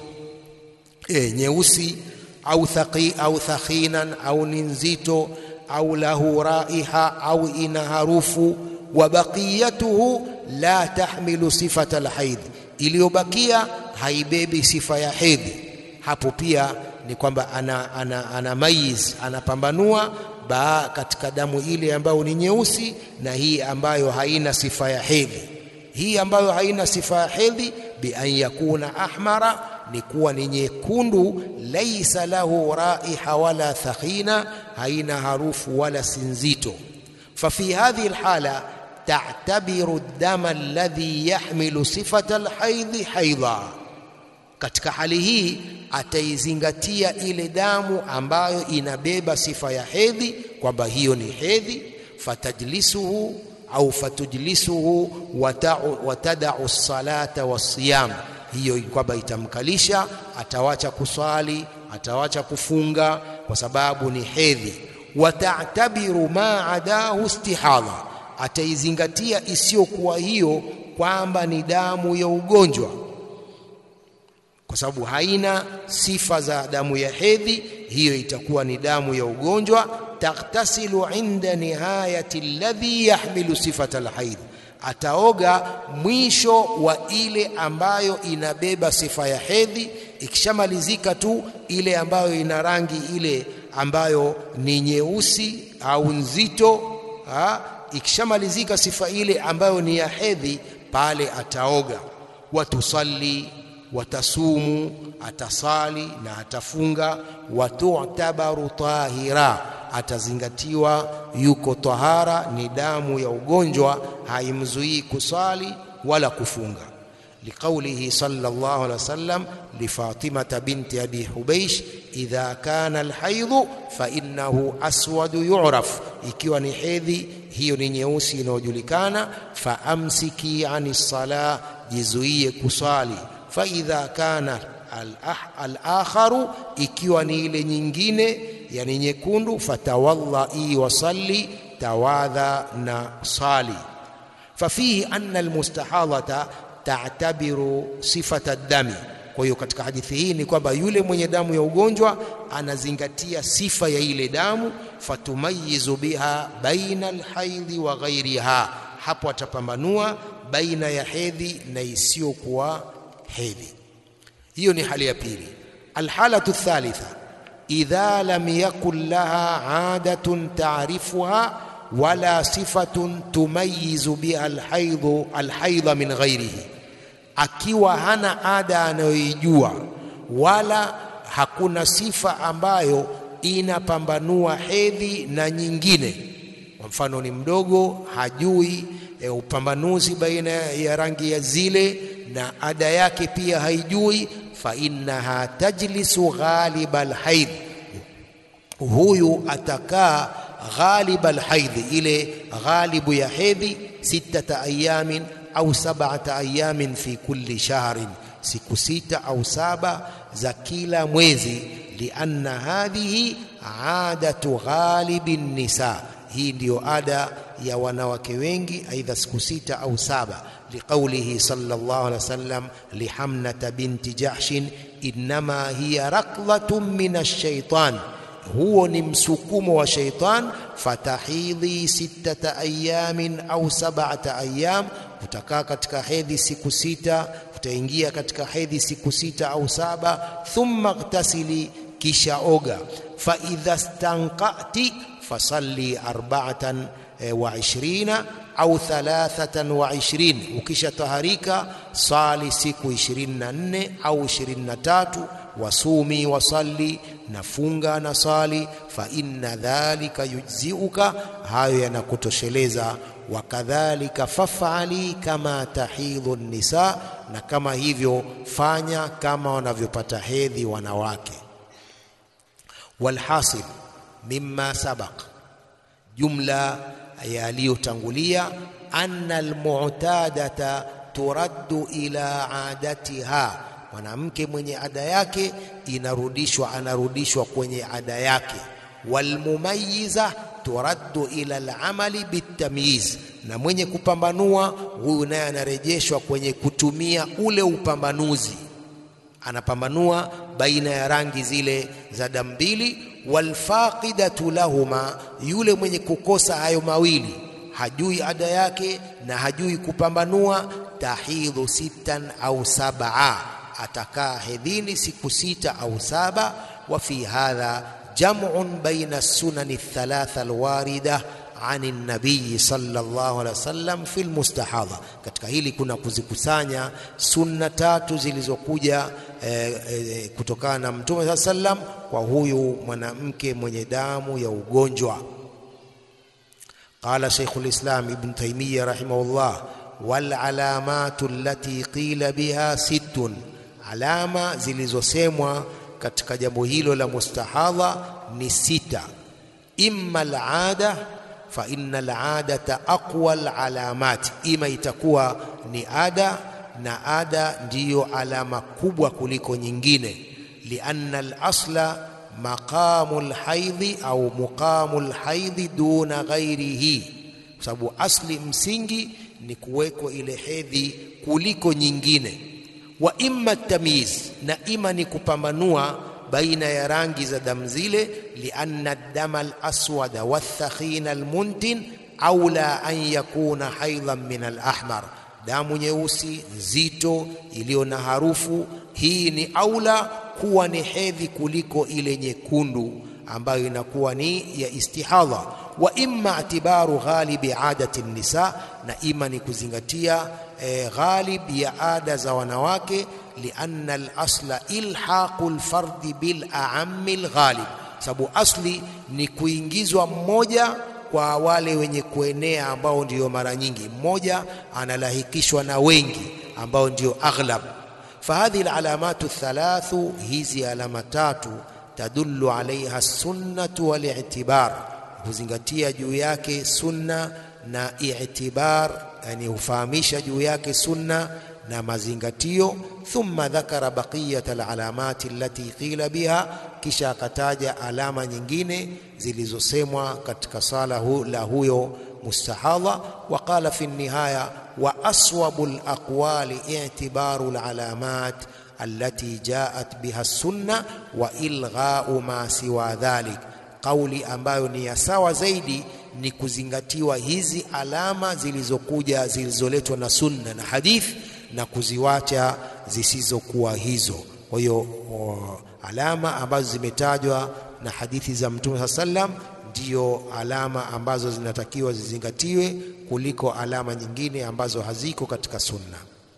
e, nyeusi au thaqi, au thakhinan au ni nzito au lahu raiha au ina harufu. Wa baqiyatuhu la tahmilu sifata alhaidh, iliyobakia haibebi sifa ya hedhi. Hapo pia ni kwamba ana, ana, ana mayiz anapambanua ba katika damu ile ambayo ni nyeusi na hii ambayo haina sifa ya hedhi. Hii ambayo haina sifa ya hedhi bi an yakuna ahmara, ni kuwa ni nyekundu, laisa lahu raiha wala thakhina, haina harufu wala sinzito. Fa fi hadhihi alhala ta'tabiru dama alladhi yahmilu sifata alhaidhi haidha, katika hali hii ataizingatia ile damu ambayo inabeba sifa ya hedhi kwamba hiyo ni hedhi. Fatajlisuhu au fatujlisuhu watadau salata wasiyam, hiyo kwamba itamkalisha, atawacha kuswali, atawacha kufunga kwa sababu ni hedhi. Watatabiru ma adahu istihadha, ataizingatia isiyokuwa hiyo kwamba ni damu ya ugonjwa, kwa sababu haina sifa za damu ya hedhi, hiyo itakuwa ni damu ya ugonjwa takhtasilu inda nihayati alladhi yahmilu sifata alhaidh, ataoga mwisho wa ile ambayo inabeba sifa ya hedhi. Ikishamalizika tu ile ambayo ina rangi ile ambayo ni nyeusi au nzito, ikishamalizika sifa ile ambayo ni ya hedhi, pale ataoga. Watusalli watasumu, atasali na atafunga. Watutabaru tahira atazingatiwa yuko tahara, ni damu ya ugonjwa, haimzuii kusali wala kufunga. Liqaulihi sallallahu alaihi wasallam lifatimata binti abi hubeish idha kana alhaidhu fa innahu aswadu yu'raf, ikiwa ni hedhi hiyo ni nyeusi inayojulikana. Fa amsiki ani sala, jizuie kusali. Fa idha kana al-akharu, ikiwa ni ile nyingine yani nyekundu, fatawallai wasalli, tawadha na sali. Fafihi anna almustahadhata ta'tabiru sifata dami. Kwa hiyo katika hadithi hii ni kwamba yule mwenye damu ya ugonjwa anazingatia sifa ya ile damu, fatumayizu biha baina alhaidhi wa ghairiha, hapo atapambanua baina ya hedhi na isiyokuwa hedhi. Hiyo ni hali ya pili. Alhalatu thalitha idha lam yakun laha adatun taarifuha wala sifatun tumayizu biha alhaidhu alhaidha min ghairihi, akiwa hana ada anayoijua wala hakuna sifa ambayo inapambanua hedhi na nyingine. Kwa mfano, ni mdogo hajui e, upambanuzi baina ya rangi ya zile na ada yake pia haijui fa innaha tajlisu ghaliba alhaidh, huyu atakaa ghaliba alhaidh, ile ghalibu ya hedhi, sittata ayamin au sab'ata ayamin fi kulli shahrin, siku sita au saba za kila mwezi. lianna hadhihi adatu ghalibi nisa, hii ndiyo ada ya wanawake wengi, aidha siku sita au saba. Liqaulihi sallallahu alaihi wasallam lihamnata binti Jahshin, innama hiya raklatun min ash-shaytan huo ni msukumo wa shaitan. Fatahidhi sittata ayamin au sab'ata ayam, utakaa katika hedhi siku sita, utaingia katika hedhi siku sita au saba. Thumma ightasili, kisha oga. Fa idha stanqati fasalli arba'atan wa ishrina au thalathatan wa ishirin, ukisha taharika sali siku 24 au 23 wasumi wasalli, nafunga na sali. Fa inna dhalika yujziuka, hayo yanakutosheleza. Wakadhalika fafali kama tahidhu nisa, na kama hivyo fanya kama wanavyopata hedhi wanawake. Walhasil mimma sabaq, jumla yaliyotangulia, anna almu'tadata turaddu ila adatiha mwanamke mwenye ada yake inarudishwa, anarudishwa kwenye ada yake. Walmumayiza turaddu ila alamali bitamyiz, na mwenye kupambanua huyu naye anarejeshwa kwenye kutumia ule upambanuzi, anapambanua baina ya rangi zile za damu mbili. Walfaqidatu lahuma, yule mwenye kukosa hayo mawili, hajui ada yake na hajui kupambanua, tahidhu sittan au sab'a atakaa hedhini siku sita au saba. Wa fi hadha jam'un baina sunani thalatha alwarida ani nabiyi sallallahu alaihi wasallam fi almustahadha, katika hili kuna kuzikusanya sunna tatu zilizokuja eh, eh, kutokana na Mtume saa sallam kwa huyu mwanamke mwenye damu ya ugonjwa. Qala Sheikhul Islam Ibn Taymiyyah rahimahullah, wal alamatu allati qila biha sittun alama zilizosemwa katika jambo hilo la mustahadha ni sita. Imma alada fa inna aladata aqwa alalamat, ima itakuwa ni ada na ada ndiyo alama kubwa kuliko nyingine. Lianna alasla maqamu alhaidhi au muqamu alhaidhi duna ghairihi, kwa sababu asli msingi ni kuwekwa ile hedhi kuliko nyingine wa imma tamyiz, na ima ni kupambanua baina ya rangi za damu zile. Lianna dama alaswada wathakhina almuntin aula an yakuna haidhan min alahmar, damu nyeusi nzito iliyo na harufu hii ni aula kuwa ni hedhi kuliko ile nyekundu ambayo inakuwa ni ya istihadha. Wa imma itibaru ghalibi adati nisa, na ima ni kuzingatia E, ghalib ya ada za wanawake. Lianna alasla ilhaqu lfardi bil aammi lghalib, sababu asli ni kuingizwa mmoja kwa wale wenye kuenea ambao ndiyo mara nyingi, mmoja analahikishwa na wengi ambao ndiyo aghlab. Fahadhihi alalamatu thalathu, hizi alama tatu, tadullu alaiha sunnatu walitibar, huzingatia juu yake sunna na i'tibar yani hufahamisha juu yake sunna na mazingatio. Thumma dhakara baqiyat alalamati allati qila biha, kisha akataja alama nyingine zilizosemwa katika sala hu, la huyo mustahadha. Wa qala fi nihaya wa aswabu alaqwali i'tibaru alalamat allati jaat biha sunna wa ilghau ma siwa dhalik, kauli ambayo ni ya sawa zaidi ni kuzingatiwa hizi alama zilizokuja zilizoletwa na sunna na hadithi na kuziwacha zisizokuwa hizo. Kwa hiyo alama ambazo zimetajwa na hadithi za Mtume saa sallam ndiyo alama ambazo zinatakiwa zizingatiwe kuliko alama nyingine ambazo haziko katika sunna.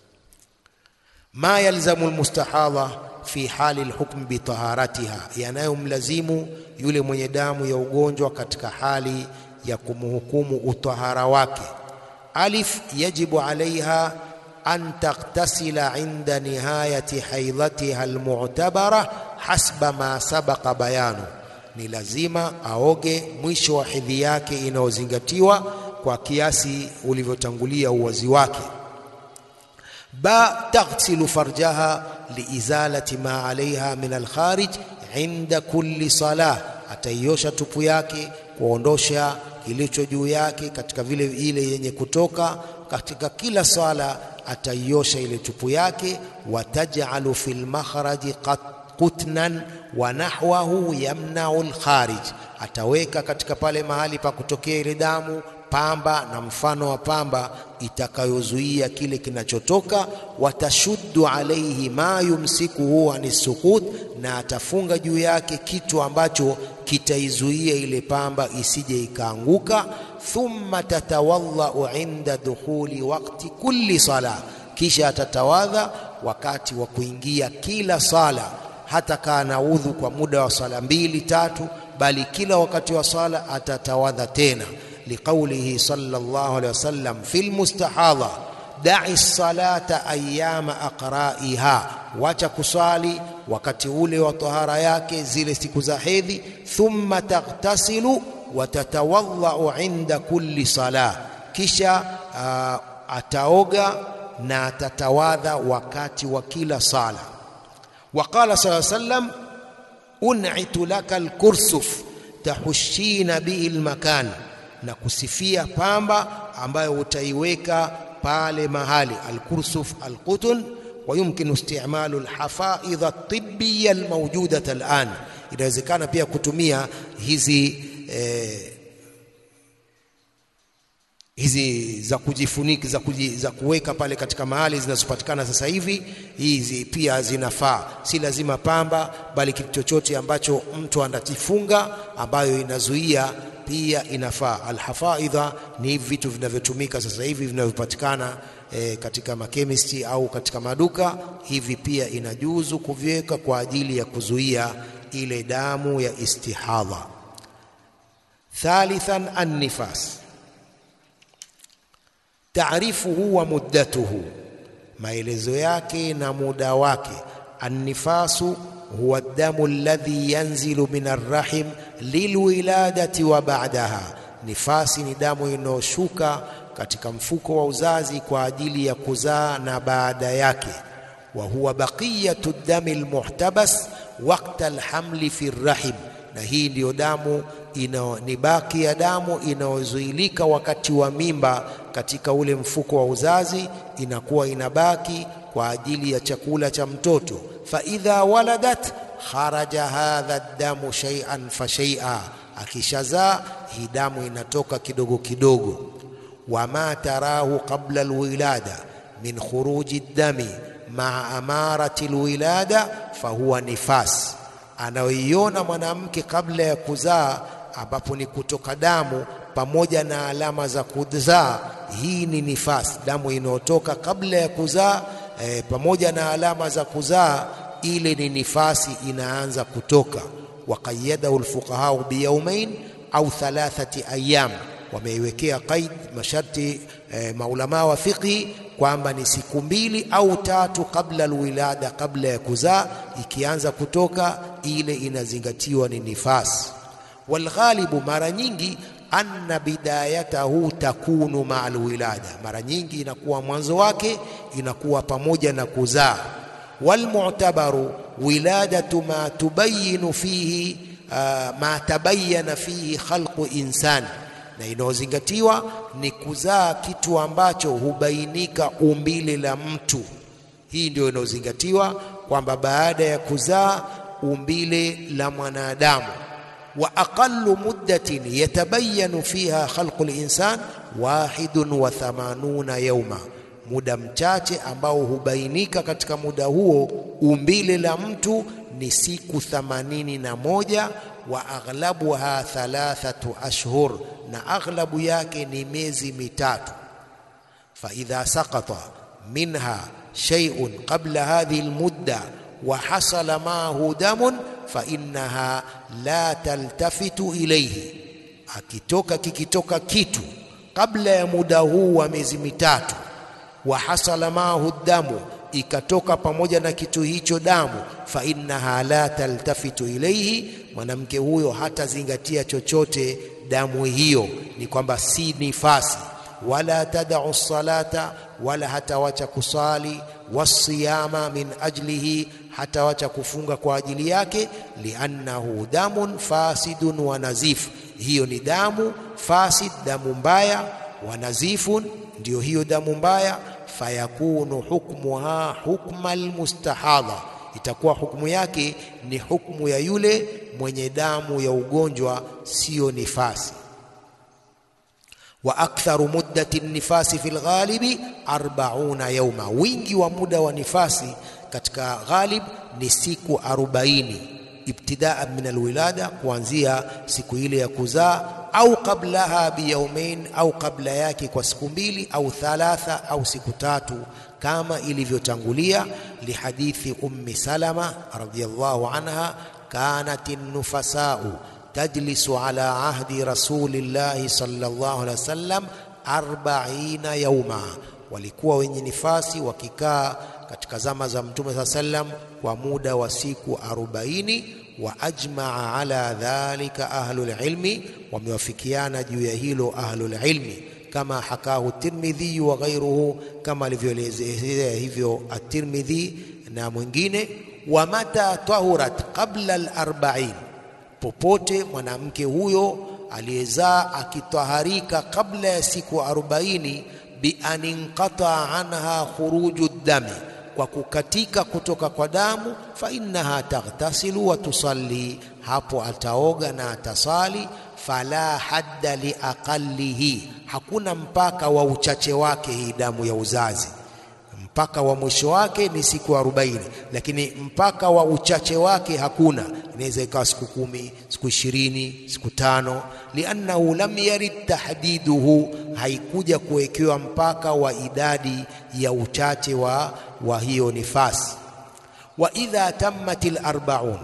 Ma yalzamu almustahadha fi hali alhukm bitaharatiha, yanayomlazimu yule mwenye damu ya ugonjwa katika hali ya kumhukumu utahara wake. Alif, yajibu alaiha an taghtasila inda nihayati haidhatiha almu'tabara hasba ma sabaqa bayanu, ni lazima aoge mwisho wa hedhi yake inayozingatiwa kwa kiasi ulivyotangulia uwazi wake. Ba, taghsilu farjaha liizalati ma alaiha min alkharij inda kulli salah, ataiosha tupu yake kuondosha kilicho juu yake katika vile ile yenye kutoka katika kila sala ataiosha ile tupu yake. Watajalu fil makhraji qutnan wa nahwahu yamnau alkharij, ataweka katika pale mahali pa kutokea ile damu pamba na mfano wa pamba itakayozuia kile kinachotoka. Watashuddu alaihi ma yumsikuhu ani sukut, na atafunga juu yake kitu ambacho kitaizuia ile pamba isije ikaanguka. Thumma tatawadhau inda dukhuli waqti kulli sala, kisha atatawadha wakati wa kuingia kila sala. Hata kaa na udhu kwa muda wa sala mbili tatu, bali kila wakati wa sala atatawadha tena liqaulihi sallallahu alaihi wasallam fi lmustahadha dai salata ayama aqraiha, wacha kuswali wakati ule wa tahara yake zile siku za hedhi. Thumma taghtasilu wa tatawadhau inda kulli sala, kisha uh, ataoga na atatawadha wakati wa kila sala. Wa qala sallallahu alaihi wasallam un'itu laka alkursuf tahushina bihi almakan na kusifia pamba ambayo utaiweka pale mahali alkursuf alqutun wa yumkinu istimalu alhafaidh atibbiya almawjudat alan, inawezekana pia kutumia hizi eh, hizi za kujifunika za, kuji, za kuweka pale katika mahali zinazopatikana sasa hivi, hizi pia zinafaa. Si lazima pamba, bali kitu chochote ambacho mtu anajifunga ambayo inazuia pia inafaa. Alhafaidha ni hivi vitu vinavyotumika sasa hivi vinavyopatikana e, katika makemisti au katika maduka. Hivi pia inajuzu kuviweka kwa ajili ya kuzuia ile damu ya istihadha. Thalithan, annifas taarifuhu wa muddatuhu, maelezo yake na muda wake. Annifasu huwa damu alladhi yanzilu min arrahim lilwiladati wa ba'daha, nifasi ni damu inayoshuka katika mfuko wa uzazi kwa ajili ya kuzaa na baada yake. Wa huwa baqiyatu dami almuhtabas waqta alhamli fi rrahim, na hii ndiyo damu ina, ni baki ya damu inayozuilika wakati wa mimba katika ule mfuko wa uzazi, inakuwa inabaki kwa ajili ya chakula cha mtoto. fa idha waladat kharaja hadha damu shay'an fa shay'a, akishazaa hii damu inatoka kidogo kidogo. wama tarahu qabla alwilada min khuruji dami maa amarati alwilada fahuwa nifas, anayoiona mwanamke kabla ya kuzaa ambapo ni kutoka damu pamoja na alama za kuzaa, hii ni nifasi, damu inayotoka kabla ya kuzaa e, pamoja na alama za kuzaa, ile ni nifasi inaanza kutoka. Waqayadahu alfuqahau biyaumain au thalathati ayyam, wameiwekea qaid masharti e, maulamaa wa fiqhi kwamba ni siku mbili au tatu kabla alwilada, kabla ya kuzaa, ikianza kutoka ile inazingatiwa ni nifasi. Walghalibu, mara nyingi anna bidayatahu takunu maa alwilada, mara nyingi inakuwa mwanzo wake inakuwa pamoja na kuzaa. Walmu'tabaru wiladatu ma tubayinu fihi uh, ma tabayyana fihi khalqu insani, na inayozingatiwa ni kuzaa kitu ambacho hubainika umbile la mtu. Hii ndio inayozingatiwa kwamba baada ya kuzaa umbile la mwanadamu wa aqallu muddatin yatabayanu fiha khalqu linsan wahidun wa thamanuna yauma, muda mchache ambao hubainika katika muda huo umbile la mtu ni siku thamanini na moja. Wa aghlabuha thalathatu ashhur, na aghlabu yake ni miezi mitatu. Fa idha saqata minha shay'un qabla hadhihi almudda wa hasala maahu damun fa innaha la taltafitu ilayhi, akitoka kikitoka kitu kabla ya muda huu wa miezi mitatu, wa hasala maahu damu, ikatoka pamoja na kitu hicho damu, fa innaha la taltafitu ilayhi, mwanamke huyo hatazingatia chochote damu hiyo, ni kwamba si nifasi wala tadau salata, wala hatawacha kusali, wasiyama min ajlihi, hatawacha kufunga kwa ajili yake. Liannahu damun fasidun wa nazif, hiyo ni damu fasid, damu mbaya. Wa nazifun, ndiyo hiyo damu mbaya. Fayakunu hukmuha hukma almustahadha, itakuwa hukumu yake ni hukumu ya yule mwenye damu ya ugonjwa, siyo nifasi wa aktharu muddati nifasi fi lghalibi arbauna yauma, wingi wa muda wa nifasi katika ghalib ni siku arobaini ibtidaa min alwilada, kuanzia siku ile ya kuzaa, au qablaha biyaumain, au kabla yake kwa siku mbili, au thalatha, au siku tatu, kama ilivyotangulia. Lihadithi Ummi Salama radhiyallahu anha, kanat nufasau tajlisu ala ahdi rasulillahi sallallahu alaihi wasallam arbaina yauma, walikuwa wenye nifasi wakikaa katika zama za Mtume saa sallam kwa muda wa siku arobaini. Wa ajmaa ala dhalika ahlul ilmi, wamewafikiana juu ya hilo ahlul ilmi, kama hakahu Tirmidhi wa ghairuhu, kama alivyoelezea hivyo at-Tirmidhi na mwingine. Wa mata tahurat qabla al-arba'in popote mwanamke huyo aliyezaa akitaharika kabla ya siku arobaini, bi an inqata anha khuruju dami, kwa kukatika kutoka kwa damu, fa innaha taghtasilu wa tusalli, hapo ataoga na atasali. Fala hadda li aqallihi, hakuna mpaka wa uchache wake hii damu ya uzazi mpaka wa mwisho wake ni siku arobaini, lakini mpaka wa uchache wake hakuna. Inaweza ikawa siku kumi, siku ishirini, siku tano. Liannahu lam yarid tahdiduhu, haikuja kuwekewa mpaka wa idadi ya uchache wa, wa hiyo nifasi. Wa idha tammat al-arba'un,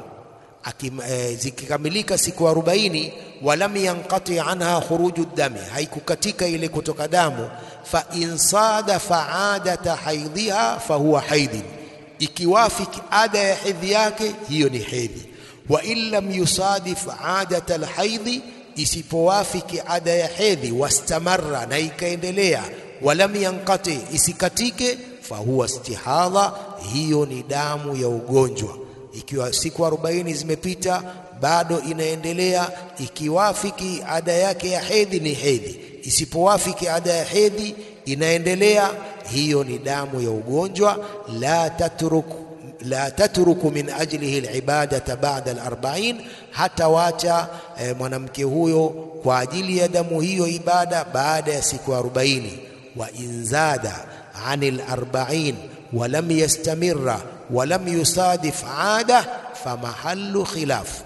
e, zikikamilika siku arobaini, walam yanqati anha khuruju dami, haikukatika ile kutoka damu fa in sadafa adata haidhiha fahuwa haidhin, ikiwafiki ada ya hedhi yake hiyo ni hedhi. Wa in lam yusadif adata alhaidhi, isipowafiki ada ya hedhi, wastamarra, na ikaendelea, walam yanqati, isikatike, fahuwa istihadha, hiyo ni damu ya ugonjwa. Ikiwa siku arobaini zimepita bado inaendelea, ikiwafiki ada yake ya hedhi ni hedhi isipowafiki ada ya hedhi inaendelea, hiyo ni damu ya ugonjwa. La tatruku la tatruku min ajlihi alibadata ba'da alarba'in, hata wacha e, mwanamke huyo kwa ajili ya damu hiyo ibada baada ya siku arobaini. Wa inzada anil arba'in wa lam yastamirra wa lam yusadif ada famahallu khilaf.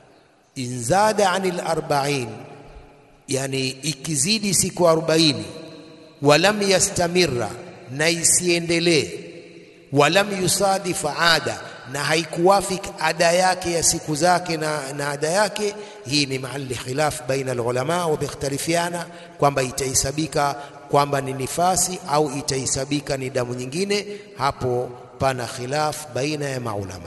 Inzada anil arba'in Yani, ikizidi siku arobaini, walam yastamirra, na isiendelee, walam yusadif ada, na haikuwafik ada yake ya siku zake na, na ada yake hii ni mahali khilaf baina alulama, wamekhtalifiana kwamba itahesabika kwamba ni nifasi au itahesabika ni damu nyingine. Hapo pana khilaf baina ya maulama.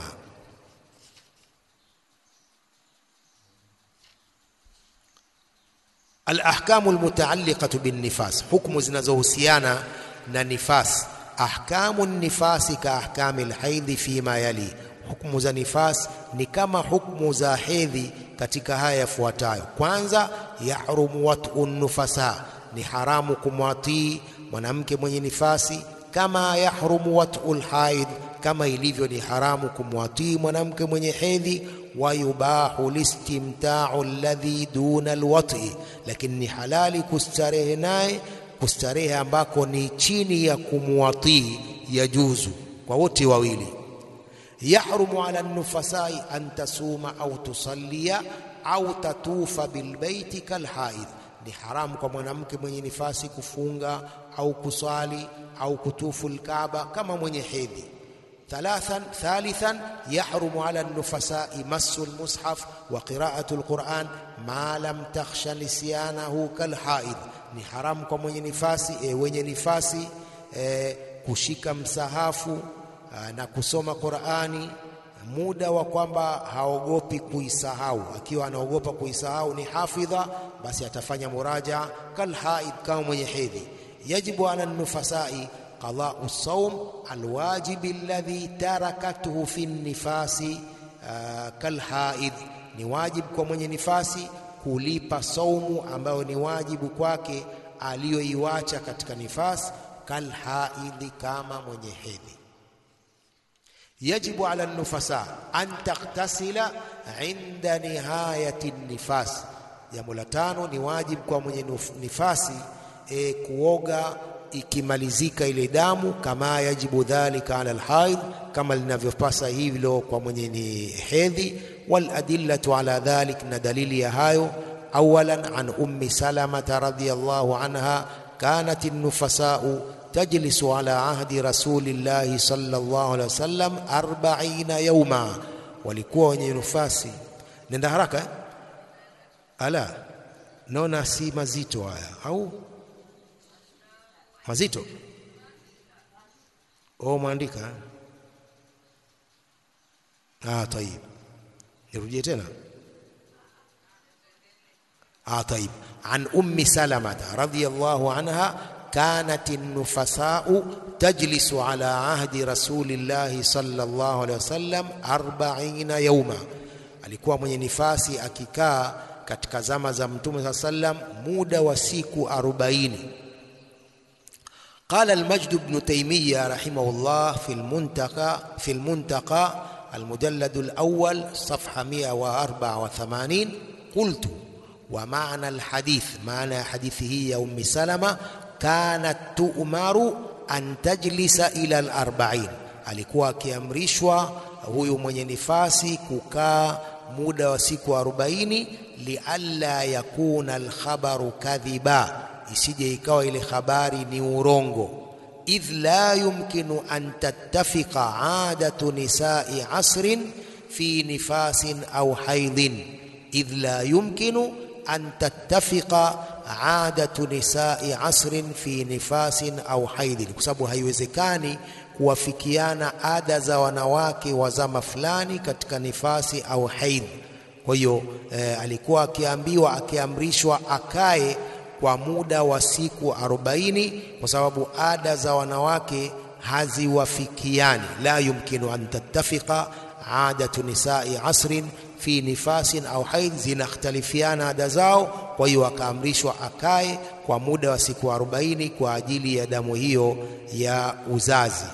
Alahkamu almutaalliqatu binnifas, hukmu zinazohusiana na nifas. Ahkamu nifasi ka ahkami alhaidhi fima yali, hukmu za nifas ni kama hukmu za hedhi katika haya yafuatayo. Kwanza, yahrumu watu nufasa, ni haramu kumwatii mwanamke mwenye nifasi, kama yahrumu watu lhaidh, kama ilivyo ni haramu kumwatii mwanamke mwenye hedhi wayubahu listimtau alladhi duna alwati, lakini ni halali kustarehe naye, kustarehe ambako ni chini ya kumwatii, ya juzu kwa wote wawili. Yahrumu ala nufasai an tasuma au tusallia au tatufa bilbaiti kalhaidh, ni haramu kwa mwanamke mwenye nifasi kufunga au kusali au kutufu lkaaba kama mwenye hedhi. Thalathan, thalithan yahrumu ala nufasai massu lmushaf wa qiraatu lquran ma lam takhsha nisyanahu kalhaidh, ni haramu kwa mwenye nifasi e, wenye nifasi e, kushika msahafu a, na kusoma Qurani muda wa kwamba haogopi kuisahau. Akiwa anaogopa kuisahau ni hafidha, basi atafanya muraja kalhaid, kama mwenye hedhi. Yajibu ala nufasai qada'u saum alwajibi alladhi tarakathu fi nifasi kalhaid, ni wajibu kwa mwenye nifasi kulipa saumu ambayo ni wajibu kwake aliyoiwacha katika nifasi, kalhaidhi, kama mwenye hedhi. Yajibu ala nufasa an taghtasila inda nihayati nifas. Jambo la tano ni wajibu kwa mwenye nifasi e, kuoga ikimalizika ile damu, kama yajibu dhalika ala alhaid, kama linavyopasa hivyo kwa mwenye ni hedhi. Wal adillatu ala dhalik, na dalili ya hayo awalan an ummi salamata radhiyallahu anha kanat an-nufasau tajlisu ala ahdi rasulillahi sallallahu alaihi wasallam arbaina yauma, walikuwa wenye nufasi. Nenda haraka eh? Ala, naona si mazito haya au mazito? Oh, mwandika ah, tayib, nirudie tena ah, tayib. An ummi salamata radhiyallahu anha kanat nufasau tajlisu ala ahdi rasulillahi sallallahu alaihi wasallam arbaina yauma, alikuwa mwenye nifasi akikaa katika zama za Mtume saa sallam muda wa siku arobaini. Qala al-Majd ibn Taymiyyah rahimahullah fi al-Muntaqa fi al-Muntaqa al-mujallad al-awwal safha 184 qultu wa ma'na al-hadith, maana ya hadithi hii ya Ummi Salama kanat tu'maru an tajlisa ila al-arba'in, alikuwa akiamrishwa huyu mwenye nifasi kukaa muda wa siku arobaini, lialla yakuna alkhabaru kadhiba, isije ikawa ile habari ni urongo. Idh la yumkinu an tattafiqa adatu nisai asrin fi nifasin au haidhin, idh la yumkinu an tattafiqa adatu nisai asrin fi nifasin au haidhin, kwa sababu haiwezekani kuwafikiana ada za wanawake wa zama fulani katika nifasi au haidh. Kwa hiyo eh, alikuwa akiambiwa akiamrishwa akae kwa muda wa siku arobaini kwa sababu ada za wanawake haziwafikiani. La yumkinu an tattafiqa adatu nisai asrin fi nifasin au haidh, zinakhtalifiana ada zao. Kwa hiyo akaamrishwa akae kwa muda wa siku arobaini kwa ajili ya damu hiyo ya uzazi.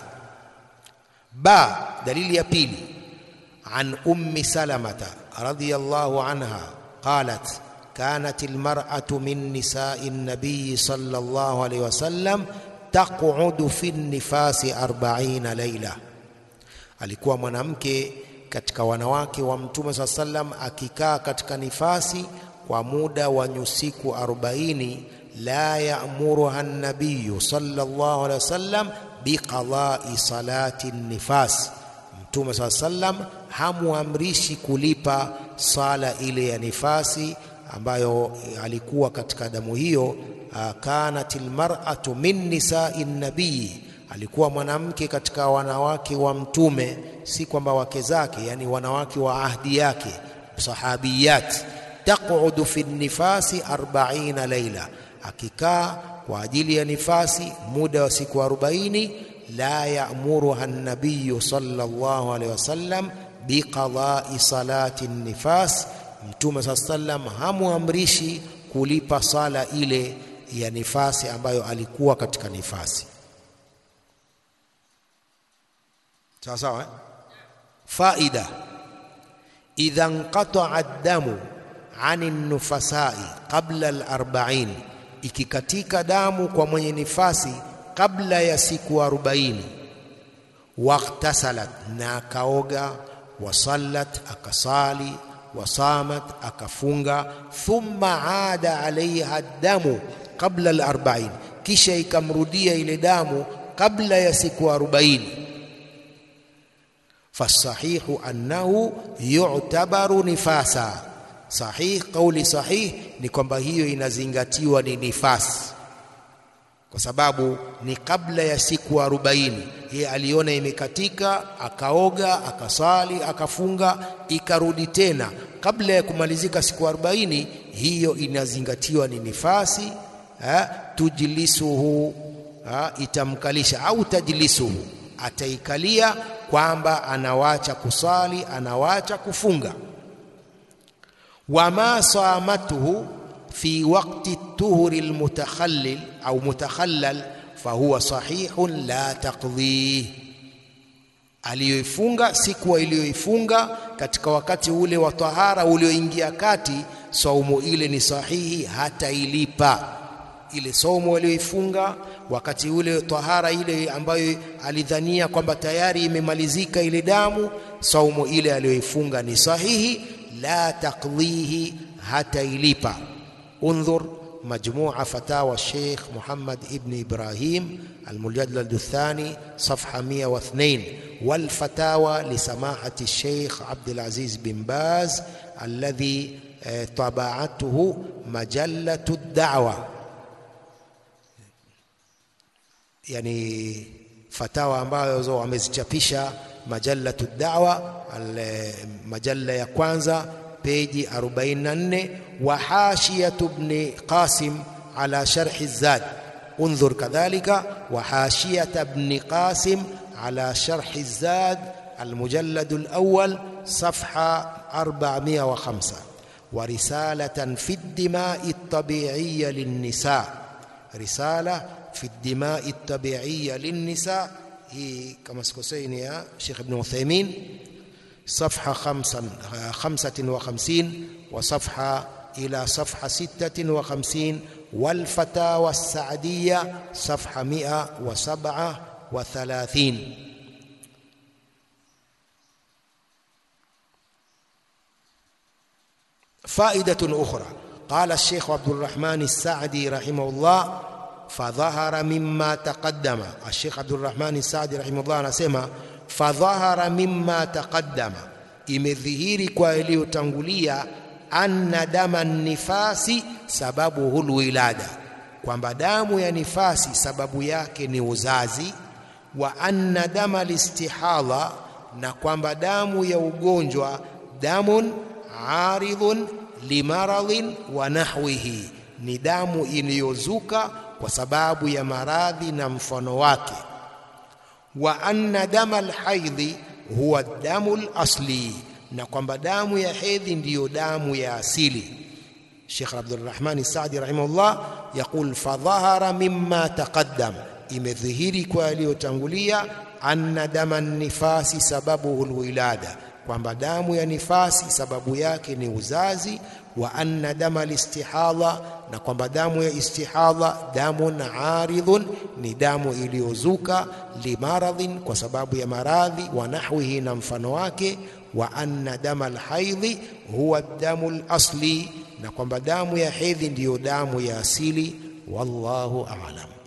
Ba, dalili ya pili, an ummi salamata radhiyallahu anha qalat kanat almar'atu min nisa'i an-nabiy sallallahu alayhi wasallam taq'udu fi nifasi 40 layla, alikuwa mwanamke katika wanawake wa mtume saa sallam akikaa katika nifasi kwa muda wa nyusiku 40 la ya'muruha an-nabiy sallallahu alayhi wasallam biqadai salati nifas, Mtume saa sallam hamuamrishi kulipa sala ile ya nifasi ambayo alikuwa katika damu hiyo. Kanat almar'atu min nisai nabii, alikuwa mwanamke katika wanawake wa Mtume, si kwamba wake zake, yani wanawake wa ahdi yake, sahabiyat. Taqudu fi nifasi 40 laila, akikaa kwa ajili ya nifasi muda wa siku arobaini. La ya'muruha an-nabiy sallallahu alayhi wasallam biqadai salati nifas, Mtume saa sallam hamuamrishi kulipa sala ile ya nifasi ambayo alikuwa katika nifasi. Sawa sawa, eh? Faida, idha nqata'a ad-damu 'ani an-nufasai qabla al-arba'in ikikatika damu kwa mwenye nifasi kabla ya siku arobaini, waghtasalat, na akaoga, wasallat, akasali, wasamat, akafunga, thumma ada alaiha damu qabla al-arba'in, kisha ikamrudia ile damu kabla ya siku arobaini, fasahihu annahu yu'tabaru nifasa Sahih, kauli sahih ni kwamba hiyo inazingatiwa ni nifasi, kwa sababu ni kabla ya siku arobaini. Yeye aliona imekatika, akaoga, akasali, akafunga, ikarudi tena kabla ya kumalizika siku arobaini, hiyo inazingatiwa ni nifasi. Ha, tujlisuhu ha, itamkalisha au tajlisuhu, ataikalia kwamba anawacha kusali, anawacha kufunga. Wama samatuhu fi waqti tuhuri almutakhallil au mutakhallal fahuwa sahihun la taqdhih, aliyoifunga siku iliyoifunga katika wakati ule wa tahara ulioingia kati, saumu ile ni sahihi, hata ilipa ile saumu aliyoifunga wakati ule tahara ile ambayo alidhania kwamba tayari imemalizika ile damu, saumu ile aliyoifunga ni sahihi, la taqdhihi, hata ilipa. Undhur majmua fatawa Sheikh Muhammad ibn Ibrahim almujallad athani safha 102 wal fatawa li samahati Sheikh Abdul Aziz bin Baz alladhi tabaatuhu majallatu ad-da'wa yani fatawa ambazo wamezichapisha majallatu da'wa majalla ya kwanza peji 44 wa hashiyatu ibn Qasim ala sharh az-Zad انظر كذلك وحاشية ابن قاسم على شرح الزاد المجلد الأول صفحة 405 ورسالة في الدماء الطبيعية للنساء رسالة في الدماء الطبيعية للنساء هي كما سكوسين يا شيخ ابن عثيمين صفحة خمسة خمسة وخمسين وصفحة إلى صفحة ستة وخمسين والفتاوى السعدية صفحة مئة وسبعة وثلاثين فائدة أخرى قال الشيخ عبد الرحمن السعدي رحمه الله fadhahara mimma taqaddama. Sheikh Abdurrahman Saadi rahimahullah anasema fadhahara mimma taqaddama, imedhihiri kwa iliyotangulia, anna dama nifasi sababu hulwilada, kwamba damu ya nifasi sababu yake ni uzazi, wa anna dama listihadha, na kwamba damu ya ugonjwa damun aridhun limaradhin wa nahwihi, ni damu iliyozuka kwa sababu ya maradhi na mfano wake. Wa anna dama alhaidhi huwa damu alasli, na kwamba damu ya hedhi ndiyo damu ya asili. Sheikh Abdurrahman Saadi rahimahullah yaqul fadhahara mimma taqaddam, imedhihiri kwa yaliyotangulia, anna dama nifasi sababuhu alwilada, kwamba damu ya nifasi sababu yake ni uzazi wa anna dama listihadha, na kwamba damu ya istihadha damun aridhun, ni damu iliyozuka, limaradhin, kwa sababu ya maradhi, wa nahwihi, na mfano wake, wa anna dama alhaidhi huwa damu alasli, na kwamba damu ya hedhi ndiyo damu ya asili. Wallahu a'lam.